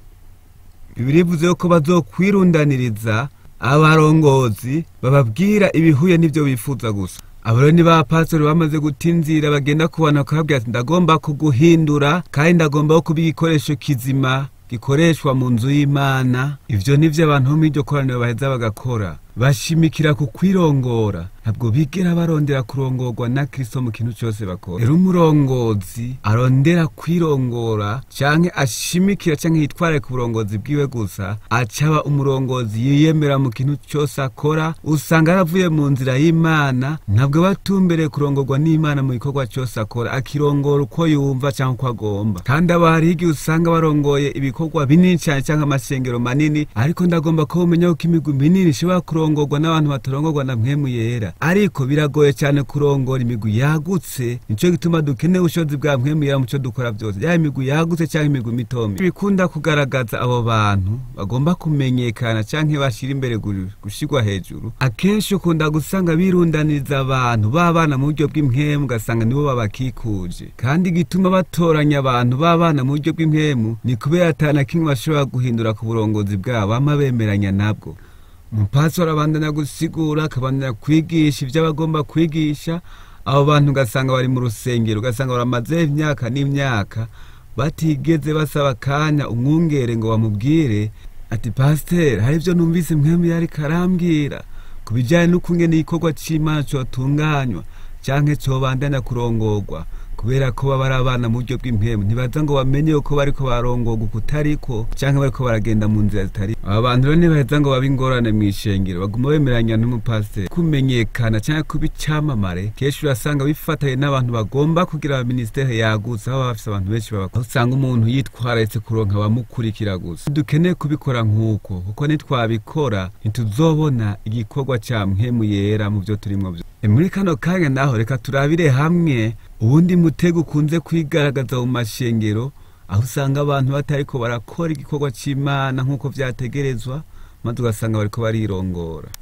bibirivuze ko bazokwirundaniriza abarongozi bababwira ibihuye n'ibyo bifuza gusa abo ni ba pastori bamaze gutinzira bagenda kubona bakababwira ati ndagomba kuguhindura kandi ndagomba kuba igikoresho kizima gikoreshwa mu nzu y'imana ivyo nivyo abantu bo muri iryo koraniro baheza bagakora bashimikira ku kwirongora ntabwo bigera barondera kurongorwa na kristo mu kintu cyose bakora rero umurongozi arondera kwirongora canke ashimikira canke yitware ku burongozi bwiwe gusa acaba umurongozi yiyemera mu kintu cyose akora usanga aravuye mu nzira y'imana ntabwo batumbereye kurongorwa n'imana mu gikorwa cyose akora akirongora uko yumva canke uko agomba kandi aba hariho igihe usanga barongoye ibikorwa binini cane canke amasengero manini ariko ndagomba ko umenya ko imigwi minini ishobora kurongorwa n'abantu batarongorwa na mpwemu yera ariko biragoye cyane kurongora imigwi yagutse nico gituma dukeneye ubushobozi bwa mpwemu yera mu cyo dukora byose yaba imigwi yagutse cyangwa imigwi mitomi bikunda kugaragaza abo bantu bagomba kumenyekana canke bashira imbere gushirwa hejuru akenshi ukunda gusanga birundaniriza abantu b'abana mu buryo bw'impwemu ugasanga nibo babakikuje kandi igituma batoranya abantu b'abana mu buryo bw'impwemu ni kubera atana kimwe bashobora guhindura ku burongozi bwabo bama bemeranya nabwo umupasitoro abandanya gusigura akabandanya kwigisha ibyo abagomba kwigisha abo bantu ugasanga bari mu rusengero ugasanga baramaze imyaka n'imyaka batigeze basaba akanya umwungere ngo bamubwire ati pasiteri hari ibyo numvise mwembi yari karambwira ku bijyanye n'ukungene igikorwa cy'imana cyotunganywa cyangwa cyobandanya kurongorwa kubera ko baba ari abana mu buryo bw'impemu ntibaza ngo bamenye uko bariko barongorwa kutariko canke bariko baragenda mu nzira zitari aba bantu rero ntibaheza ngo babe ingorane mw'ishengero baguma bemeranya n'umupasiteri kumenyekana canke kuba icamamare kenshi urasanga bifatanye n'abantu bagomba kugira abaminisiteri yagutse aho baba bafise abantu benshi babakora usanga umuntu yitwararitse kuronka abamukurikira gusa dukeneye kubikora nk'uko kuko nitwabikora ntituzobona igikorwa ca mpemu yera mu vyo turimwo vyo muri kano kanya naho reka turabire hamwe ubundi mutego ukunze kwigaragaza mu mashengero aho usanga abantu batariko barakora igikorwa c'imana nk'uko vyategerezwa maze ugasanga bariko barirongora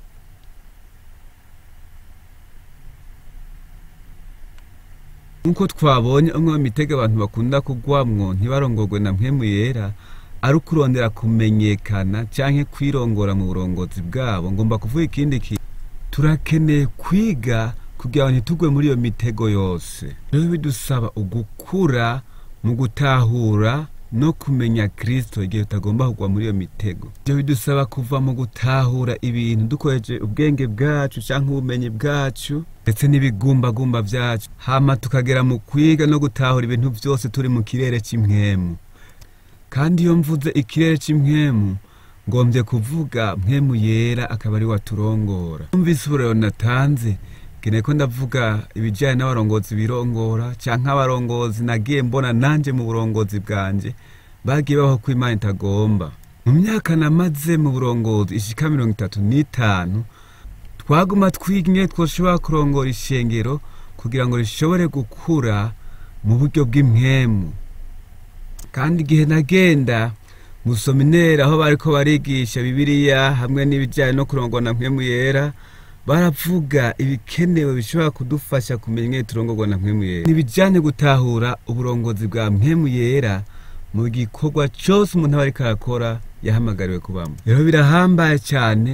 nk'uko twabonye umwe mu mitego abantu bakunda kugwamwo ntibarongorwe na mpemu yera ari ukurondera kumenyekana canke kwirongora mu burongozi bwabo ngomba kuvuga ikindi kintu turakeneye kwiga kugira ngo ntitugwe muri iyo mitego yose rero bidusaba ugukura mu gutahura no kumenya kristo igihe tutagomba kugwa muri iyo mitego ibyo bidusaba kuva mu gutahura ibintu dukoresheje ubwenge bwacu cyangwa ubumenyi bwacu ndetse n'ibigumbagumba byacu hama tukagera mu kwiga no gutahura ibintu byose turi mu kirere cy'impwemu kandi iyo mvuze ikirere cy'impwemu ngombye kuvuga mpemu yera akaba ari waturongora umvise uburero natanze nkeneye ko ndavuga ibijyanye n'abarongozi birongora cyangwa abarongozi nagiye mbona nanjye mu burongozi bwanjye bagiye baho ko imana itagomba mu myaka namaze mu burongozi ishika mirongo itatu n'itanu twaguma twinye twoshobora kurongora ishengero kugira ngo rishobore gukura mu buryo bw'impwemu kandi igihe nagenda musomineri aho bariko barigisha bibiliya hamwe n'ibijyanye no kurongora na mpwemu yera baravuga ibikenewe bishobora kudufasha kumenya ingene turongorwa na mpwemu yera ntibijyanye gutahura uburongozi bwa mpwemu yera mu gikorwa cyose umuntu aba ariko arakora yahamagariwe kubamo rero birahambaye cyane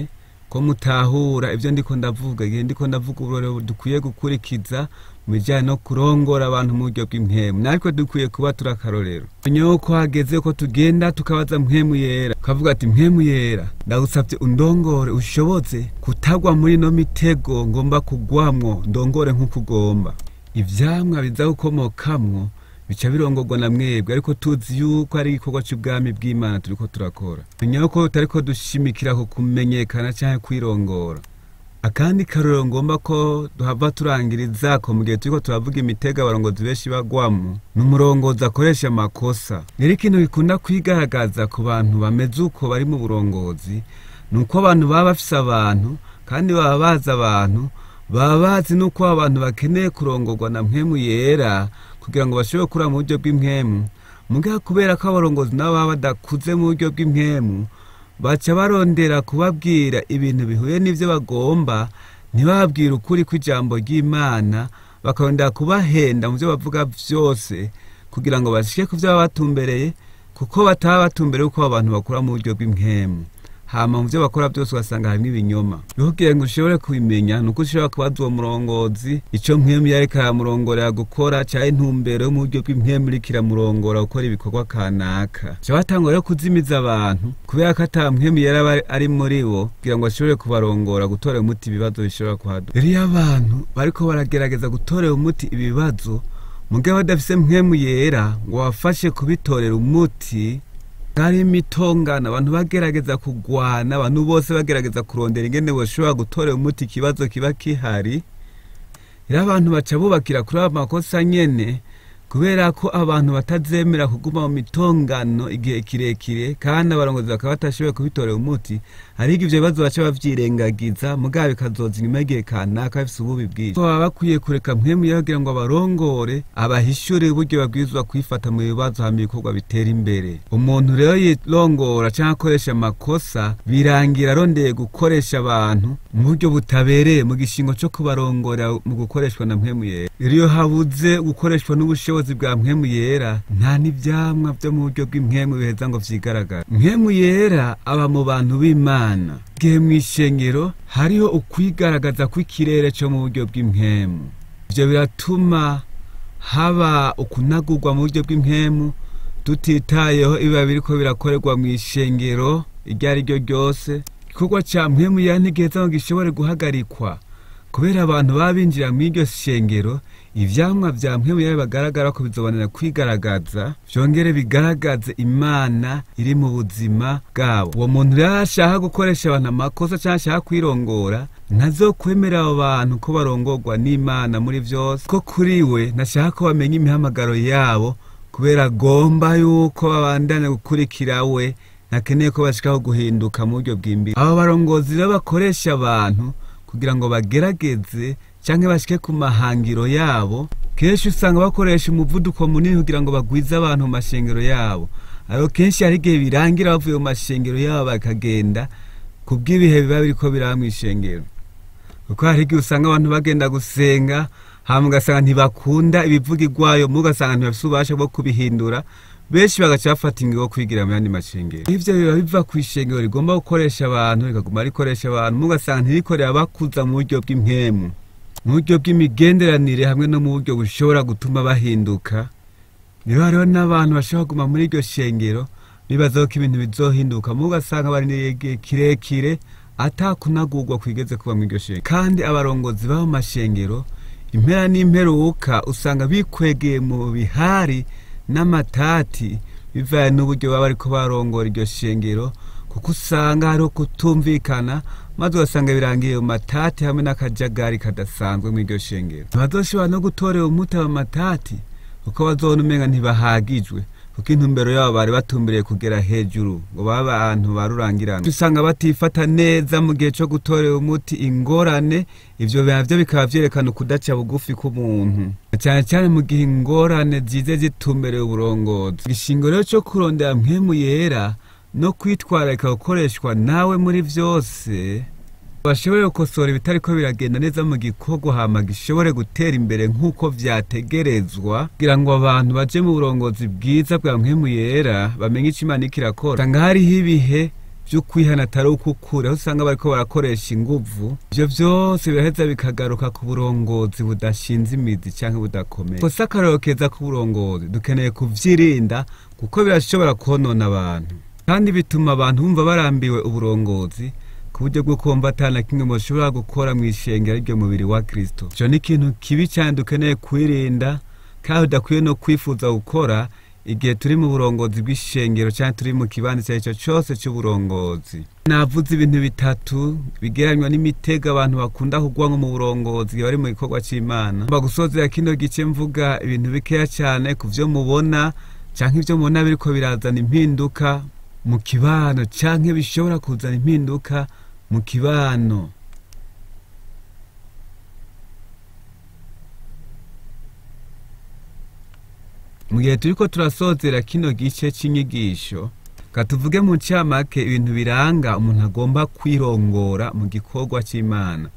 ko mutahura ibyo ndiko ndavuga igihe ndiko ndavuga uburorero dukwiye gukurikiza mu bijyanye no kurongora abantu mu buryo bw'impemu natwe dukwiye kuba turi akarorero nyuma ko hageze ko tugenda tukabaza mpemu yera ukavuga ati mpemu yera ndagusabye undongore ushobotse kutagwa muri ino mitego ngomba kugwamwo ndongore nk'uko ugomba ivyamwa biza gukomokamwo bica birongorwa na mwebwe ariko tuzi yuko ari igikorwa cy'ubwami bw'imana turiko turakora menya yuko tutariko dushimikira ku kumenyekana canke kwirongora akandi karorero ngomba ko duhava turangiriza ko mu gihe turiko turavuga imitego abarongozi benshi bagwamo ni umurongozi akoresha amakosa rero ikintu gikunda kwigaragaza ku bantu bameze uko bari mu burongozi ni uko abantu baba bafise abantu kandi baba bazi abantu baba bazi n'uko abantu bakeneye kurongorwa na mpemu yera kugira ngo bashobore kuraba mu buryo bw'impemu mugabo kubera ko abarongozi nabo baba badakuze mu buryo bw'impemu baca barondera kubabwira ibintu bihuye n'ibyo bagomba ntibababwire ukuri kw'ijambo ry'imana bakarondera kubahenda mu byo bavuga byose kugira ngo bashike ku byo baba batumbereye kuko bataba batumbereye uko abantu bakura mu buryo bw'impemu hama mu byo bakora byose ugasanga harimo ibinyoma rero kugira ngo ushobore kubimenya ni uko ushobora kubaza uwo murongozi icyo mpemu yariko aramurongorera gukora cyangwa intumbero yo mu buryo bw'impemu iriko iramurongora gukora ibikorwa kanaka ca batangwa rero kuzimiza abantu kubera ko ata mpemu yari aba ari muri bo kugira ngo ashobore kubarongora gutorera umuti ibibazo bishobora kuhaduka rero iyo abantu bariko baragerageza gutorera umuti ibibazo mugabo badafise mpemu yera ngo bafashe kubitorera umuti hari imitongano abantu bagerageza kugwana abantu bose bagerageza kurondera ingene boshobora gutorera umuti ikibazo kiba kihari rero abantu baca bubakira kuri ayo makosa nyene kubera ko abantu batazemera kuguma mu mitongano igihe kirekire kandi abarongozi bakaba batashoboye kubitorera umuti ariko ivyo bibazo baca bavyirengagiza mugabo bikazoza inyuma y'igihe kanaka bifise ububi bwinshi baba bakwiye kureka mpemu yera kugira ngo abarongore abahishure uburyo babwirizwa kwifata mu bibazo hama ibikorwa bitera imbere umuntu rero yirongora canke akoresha amakosa birangira arondeye gukoresha abantu mu buryo butabereye mu gishingo co kubarongora mu gukoreshwa na mpemu yera rero iyo habuze gukoreshwa n'ubushobozi bwa mpemu yera nta n'ivyamwa vyo mu buryo bw'impemu biheza ngo vyigaragara mpemu yera aba mu bantu b'imana igihe mw'ishengero hariho ukwigaragaza kw'ikirere co mu buryo bw'impemu ivyo biratuma haba ukunagurwa mu buryo bw'impemu tutitayeho ibiba biriko birakorerwa mw'ishengero iryo ari ryo ryose igikorwa ca mpemu yera ntigiheza ngo gishobore guhagarikwa kubera abantu baba binjira mw'iryo shengero ivyamwa vya mpemu yera bagaragara ko bizobonera kwigaragaza vyongere bigaragaze imana iri mu buzima bwabo uwo muntu rero ashaka gukoresha abantu amakosa canke ashaka kwirongora ntazokwemerera abo bantu ko barongorwa n'imana muri vyose ko kuri we ntashaka ko bamenya imihamagaro yabo kubera agomba yuko babandanya gukurikira we ntakeneye ko bashikaho guhinduka mu buryo bw'imbere abo barongozi rero bakoresha abantu kugira ngo bagerageze canke bashike ku mahangiro yabo kenshi usanga bakoresha umuvuduko munini kugira ngo bagwize abantu mu mashengero yabo ariko kenshi hari igihe birangira bavuye mu mashengero yabo bakagenda ku bw'ibihe biba biriko biraba mw'ishengero kuko hari igihe usanga abantu bagenda gusenga hama ugasanga ntibakunda ibivugirwayo mu ugasanga ntibafise ububasha bwo kubihindura benshi bagaca bafata ingingo yo kwigira mu yandi mashengero ivyo biba biva kw'ishengero rigomba gukoresha abantu rikaguma rikoresha abantu mugasanga ntirikorera bakuza mu buryo bw'impemu mu buryo bw'imigenderanire hamwe no mu buryo bushobora gutuma bahinduka rero hariho n'abantu bashobora kuguma muri iryo shengero bibazaho ko ibintu bizohinduka mu ugasanga barindiriye igihe kirekire atakunagurwa kwigeze kuba mu iryo shengero kandi abarongozi b'aho mashengero impera n'imperuka usanga bikwegeye mu bihari n'amatati bivanye n'uburyo baba bariko barongora iryo shengero kuko usanga hariho kutumvikana maze ugasanga birangiye mu matati hamwe n'akajagari kadasanzwe mu iryo shengero ntibazoshobora no gutorera umuti aba matati kuko bazobona umenga ntibahagijwe kuko intumbero yabo bari batumbereye kugera hejuru ngo babe abantu barurangirana usanga batifata neza mu gihe co gutorera umuti ingorane ivyo navyo bikaba vyerekana ukudaca bugufi k'umuntu cyane cyane mu gihe ingorane zize zitumbereye uburongozi igishingo rero co kurondera mpemu yera no kwitwararika gukoreshwa nawe muri vyose bashobore gukosora ibitariko biragenda neza mu gikorwa hama gishobore gutera imbere nk'uko vyategerezwa kugira ngo abantu baje mu burongozi bwiza bwa mpemu yera bamenye ico imana iriko irakora usanga hariho ibihe vyo kwihana atari ukukura aho usanga bariko barakoresha inguvu ivyo vyose biraheza bikagaruka ku burongozi budashinze imizi canke budakomeye kosa akarorero keza k'uburongozi dukeneye kuvyirinda kuko birashobora konona abantu kandi bituma abantu bumva barambiwe uburongozi ku buryo bwo kumva atana kimwe mushobora gukora mu ishengero ryo mubiri wa kristo ico ni ikintu kibi cyane dukeneye kwirinda kandi udakwiye no kwifuza gukora igihe turi mu burongozi bw'ishengero cyangwa turi mu kibanza icyo ari cyo cyose cy'uburongozi navuze ibintu bitatu bigereranywa n'imitego abantu bakunda kugwa nko mu burongozi bari mu gikorwa cy'imana mba gusozera kino gice mvuga ibintu bikeya cyane ku byo mubona cyangwa ibyo mubona biriko birazana impinduka mu kibano cyangwa bishobora kuzana impinduka mu kibano mu gihe turiko turasozera kino gice c'inyigisho katuvuge mu ncamake ibintu biranga umuntu agomba kwirongora mu gikorwa c'imana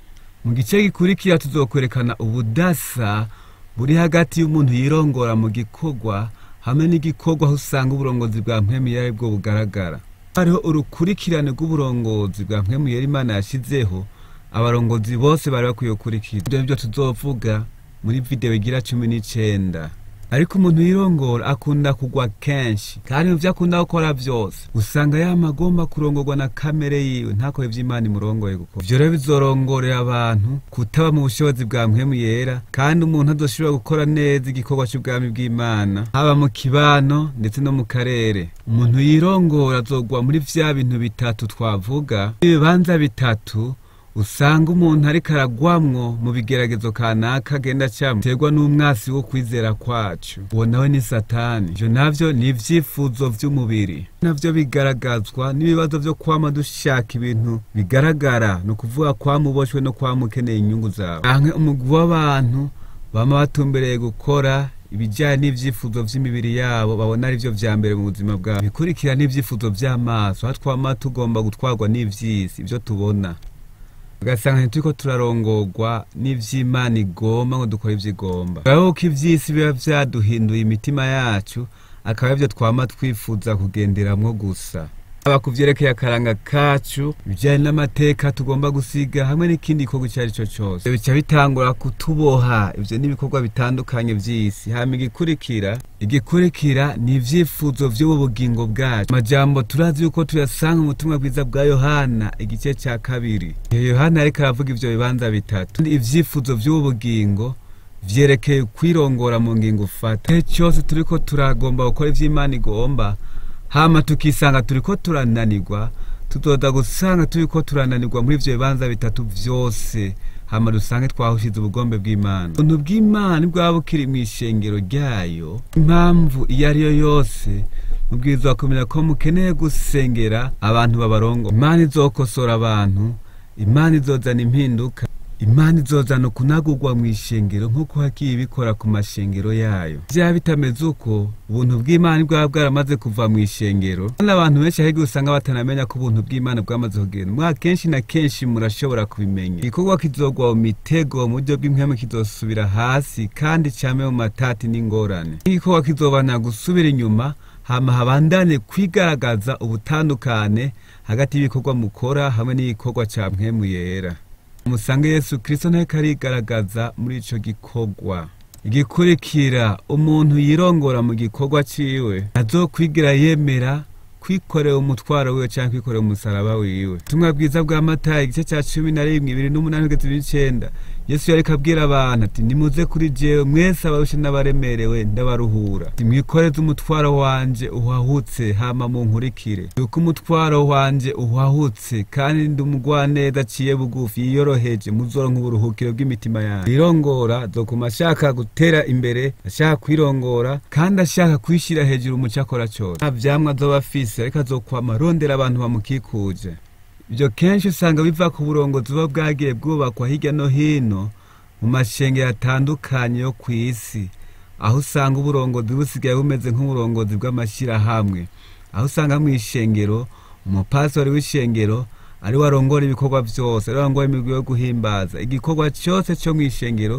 mu gice gikurikira tuzokwerekana ubudasa buri hagati y'umuntu yirongora mu gikorwa hamwe n'igikorwa aho usanga uburongozi bwa mpwemuyera ari bwo bugaragara hariho urukurikirane rw'uburongozi bwa mpwemuyera imana yashizeho abarongozi bose bari bakwiye gukurikira ibyo nibyo tuzovuga muri videwo igira cumi n'icenda ariko umuntu yirongora akunda kugwa kenshi kandi mu byo akunda gukora byose usanga yama agomba kurongorwa na kamere yiwe ntakore ivy'imana imurongoye gukora ivyo rero bizorongorera abantu kutaba mu bushobozi bwa mpwemu yera kandi umuntu azoshobora gukora neza igikorwa c'ubwami bw'imana haba mu kibano ndetse no mu karere umuntu yirongora azogwa muri vya bintu bitatu twavuga ibibanza bitatu usanga umuntu ariko aragwamwo mu bigeragezo kanaka agenda acamwo biterwa n'umwasi wo kwizera kwacu uwo nawe ni satani ivyo navyo ni ivyifuzo vy'umubiri navyo bigaragazwa n'ibibazo vyo kwama dushaka ibintu bigaragara ni ukuvuga kwama uboshwe no kwama ukeneye inyungu zawe canke umugwi w'abantu bama batumbereye gukora ibijyanye n'ivyifuzo vy'imibiri yabo babona ari vyo vya mbere mu buzima bwabo bikurikira n'ivyifuzo vy'amaso aho twama tugomba gutwarwa n'ivy'isi ivyo tubona ugasanga ntituriko turarongorwa n'ivy'imana igomba ngo dukore ivyo igomba urabona ko ivy'isi biba vyaduhinduye imitima yacu akaba arivyo twama twifuza kugenderamwo gusa aba ku vyerekeye akaranga kacu ibijanye n'amateka tugomba gusiga hamwe n'ikindi gikorwa icyo ari cyo cyose bica bitangura kutuboha ivyo n'ibikorwa bitandukanye vy'isi hama igikurikira igikurikira ni ivyifuzo vy'ubu bugingo bwacu amajambo turazi yuko tuyasanga mu butumwa bwiza bwa yohana igice ca kabiri iyo yohana ariko aravuga ivyo bibanza bitatu ivyifuzo vy'ubu bugingo vyerekeye kwirongora mu ngingo ufata igihe cyose turiko turagomba gukora ivy'imana igomba hama tukisanga turiko turananirwa tuzoza gusanga turiko turananirwa muri ivyo bibanza bitatu vyose hama dusange twahushize ubugombe bw'imana ubuntu bw'imana bwaba bukiri mu ishengero ryayo impamvu iyo ari yo yose mubwirizwa kumenya ko mukeneye gusengera abantu babarongo imana izokosora abantu imana izozana impinduka imana izozana ukunagurwa mu ishengero nk'uko hagiye ibikora ku mashengero yayo vyaba bitameze uko ubuntu bw'imana bwaba bwaramaze kuva mu ishengero kandi abantu benshi ahubwo usanga batanamenya ko ubuntu bw'imana bwamaze kugenda mwa kenshi na kenshi murashobora kubimenya igikorwa kizogwa mu mitego mu buryo bw'impwemu kizosubira hasi kandi came mu matati n'ingorane igikorwa kizobana gusubira inyuma hama habandane kwigaragaza ubutandukane hagati y'ibikorwa mukora hamwe n'igikorwa ca mpwemu yera umusange yesu kirisito nteko arigaragaza muri ico gikorwa igikurikira umuntu yirongora mu gikorwa ciwe azokwigira yemera kwikorera umutwaro wiwe canke kwikorera umusaraba wiwe ubutumwa bwiza bwa matayi igice ca cumi na rimwe ibiri n'umunani kugeza ibiri n'icenda yesu yariko abwira abantu ati nimuze kuri jewe mwese abarushe n'abaremerewe ndabaruhura mwikoreze umutwaro wanje uhahutse hama munkurikire yuko umutwaro wanje uhahutse kandi ndi umugwaneza aciye bugufi yiyoroheje muzoronka uburuhukiro bw'imitima yanyu irongora zokuma ashaka gutera imbere ashaka kwirongora kandi ashaka kwishira hejuru mu cakora cose nta vyamwa azoba afise ariko azokwama arondera abantu bamukikuje ibyo kenshi usanga biva ku burongozi buba bwagiye bwubakwa hirya no hino mu mashengero atandukanye yo ku isi aho usanga uburongozi busigaye bumeze nk'uburongozi bw'amashyirahamwe aho usanga mu ishengero umupastori w'ishengero ari we arongora ibikorwa byose ari we arongora imigwi yo guhimbaza igikorwa cyose cyo mu ishengero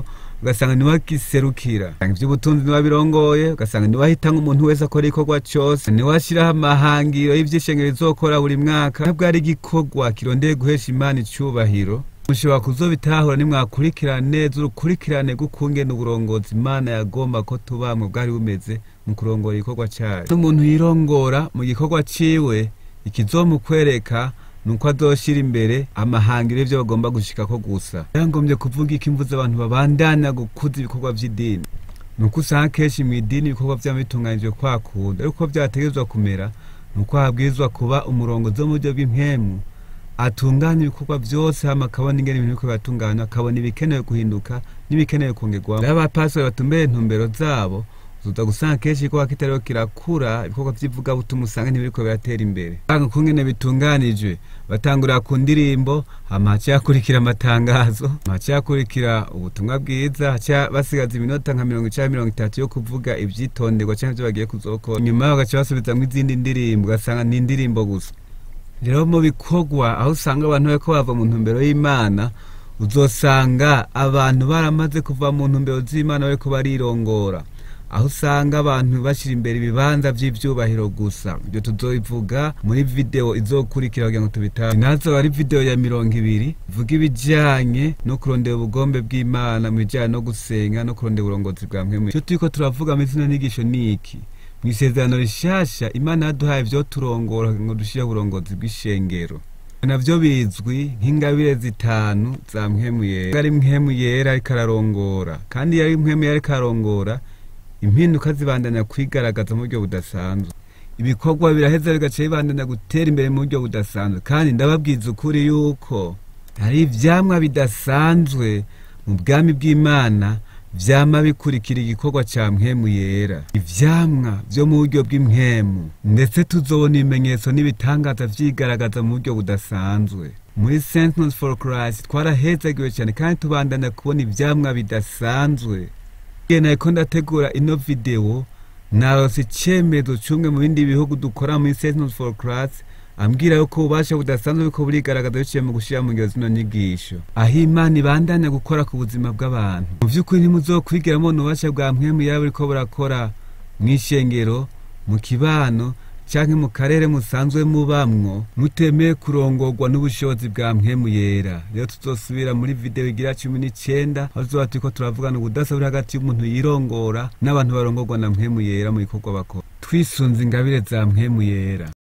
ugasanga niwe agiserukira ivy'ubutunzi niwe abirongoye ugasanga niwe ahitanga umuntu wese akora igikorwa cose niwe ashiraho amahangiro y'ivyishengero bizokora buri mwaka ntabwo ari igikorwa kirondeye guhesha imana icubahiro mushobora kuzobitahura nimwakurikirana neza urukurikirane rw'ukungene uburongozi imana yagomba ko tubamwe bwari bumeze mu kurongora igikorwa cayo umuntu yirongora mu gikorwa ciwe ikizomukwereka nuko azoshira imbere amahangiro y'ivyo bagomba gushikako gusa yangombye kuvuga iki mvuze abantu babandanya gukuza ibikorwa vy'idini nuko usanga kenshi mw'idini ibikorwa vyama bitunganijwe kwa kundi ariko vyategerezwa kumera nuko habwirizwa kuba umurongozi wo mu buryo bw'impemu atunganya ibikorwa vyose hama akabona ingene ibintu biriko biratunganywa akabona ibikenewe guhinduka n'ibikenewe kongerwamo rero abapastori batumbeye intumbero zabo uza gusanga kenshi igikorwa kitariho kirakura ibikorwa vy'ivugabutumwa usanga ntibiriko biratera imbere usanga kungene bitunganijwe batangurira ku ndirimbo hama haciye hakurikira amatangazo hama haciye hakurikira ubutumwa bwiza haciye basigaza iminota nka mirongo icenda mirongo itatu yo kuvuga ivyitonderwa canke ivyo bagiye kuzokora nyuma yaho bagaca basubizamwo izindi ndirimbo ugasanga ni indirimbo gusa rero mu bikorwa aho usanga abantu bariko bava mu ntumbero y'imana uzosanga abantu baramaze kuva mu ntumbero z'imana bariko barirongora aho usanga abantu bashyira imbere ibibanza vy'ivyubahiro gusa ibyo tuzobivuga muri video izokurikira kugira ngo tubitahe nazo ari video ya mirongo ibiri ivuga ibijanye no kurondera ubugombe bw'imana mu bijanye no gusenga no kurondera uburongozi bwa mpwemu icyo turiko turavuga muri zino nyigisho ni iki mu isezerano rishasha imana yaduhaye ivyo turongora ngo dushireho uburongozi bw'ishengero navyo bizwi nk'ingabire zitanu za mpwemu yera ari mpwemu yera ariko ararongora kandi iyo ari mpwemu yera ariko ararongora impinduka zibandanya kwigaragaza mu buryo budasanzwe ibikorwa biraheza bigaca bibandanya gutera imbere mu buryo budasanzwe kandi ndababwiza ukuri yuko hari ivyamwa bidasanzwe mu bwami bw'imana vyama bikurikira igikorwa ca mpwemu yera ivyamwa vyo mu buryo bw'impwemu ndetse tuzobona ibimenyetso n'ibitangaza vyigaragaza mu buryo budasanzwe muri sentinels for christ twarahezagiwe cyane kandi tubandanya kubona ivyamwa bidasanzwe igihe nariko ndategura ino video narose icemezo cumwe mu bindi bihugu dukora muri sentinels for christ ambwira yuko ububasha budasanzwe buriko burigaragaza biciye mu gushira mu ngiro zino nyigisho aho imana ibandanya gukora ku buzima bw'abantu mu vy'ukuri ntimuzokwigira mubona ububasha bwa mpwemu yaba buriko burakora mw'ishengero mu kibano canke mu karere musanzwe mubamwo mutemeye kurongorwa n'ubushobozi bwa mpwemu yera rero tuzosubira muri video igira cumi n'icenda aho tuzoba turiko turavugana ubudasa buri hagati y'umuntu yirongora n'abantu barongorwa na mpwemu yera mu bikorwa bakora twisunze ingabire za mpwemu yera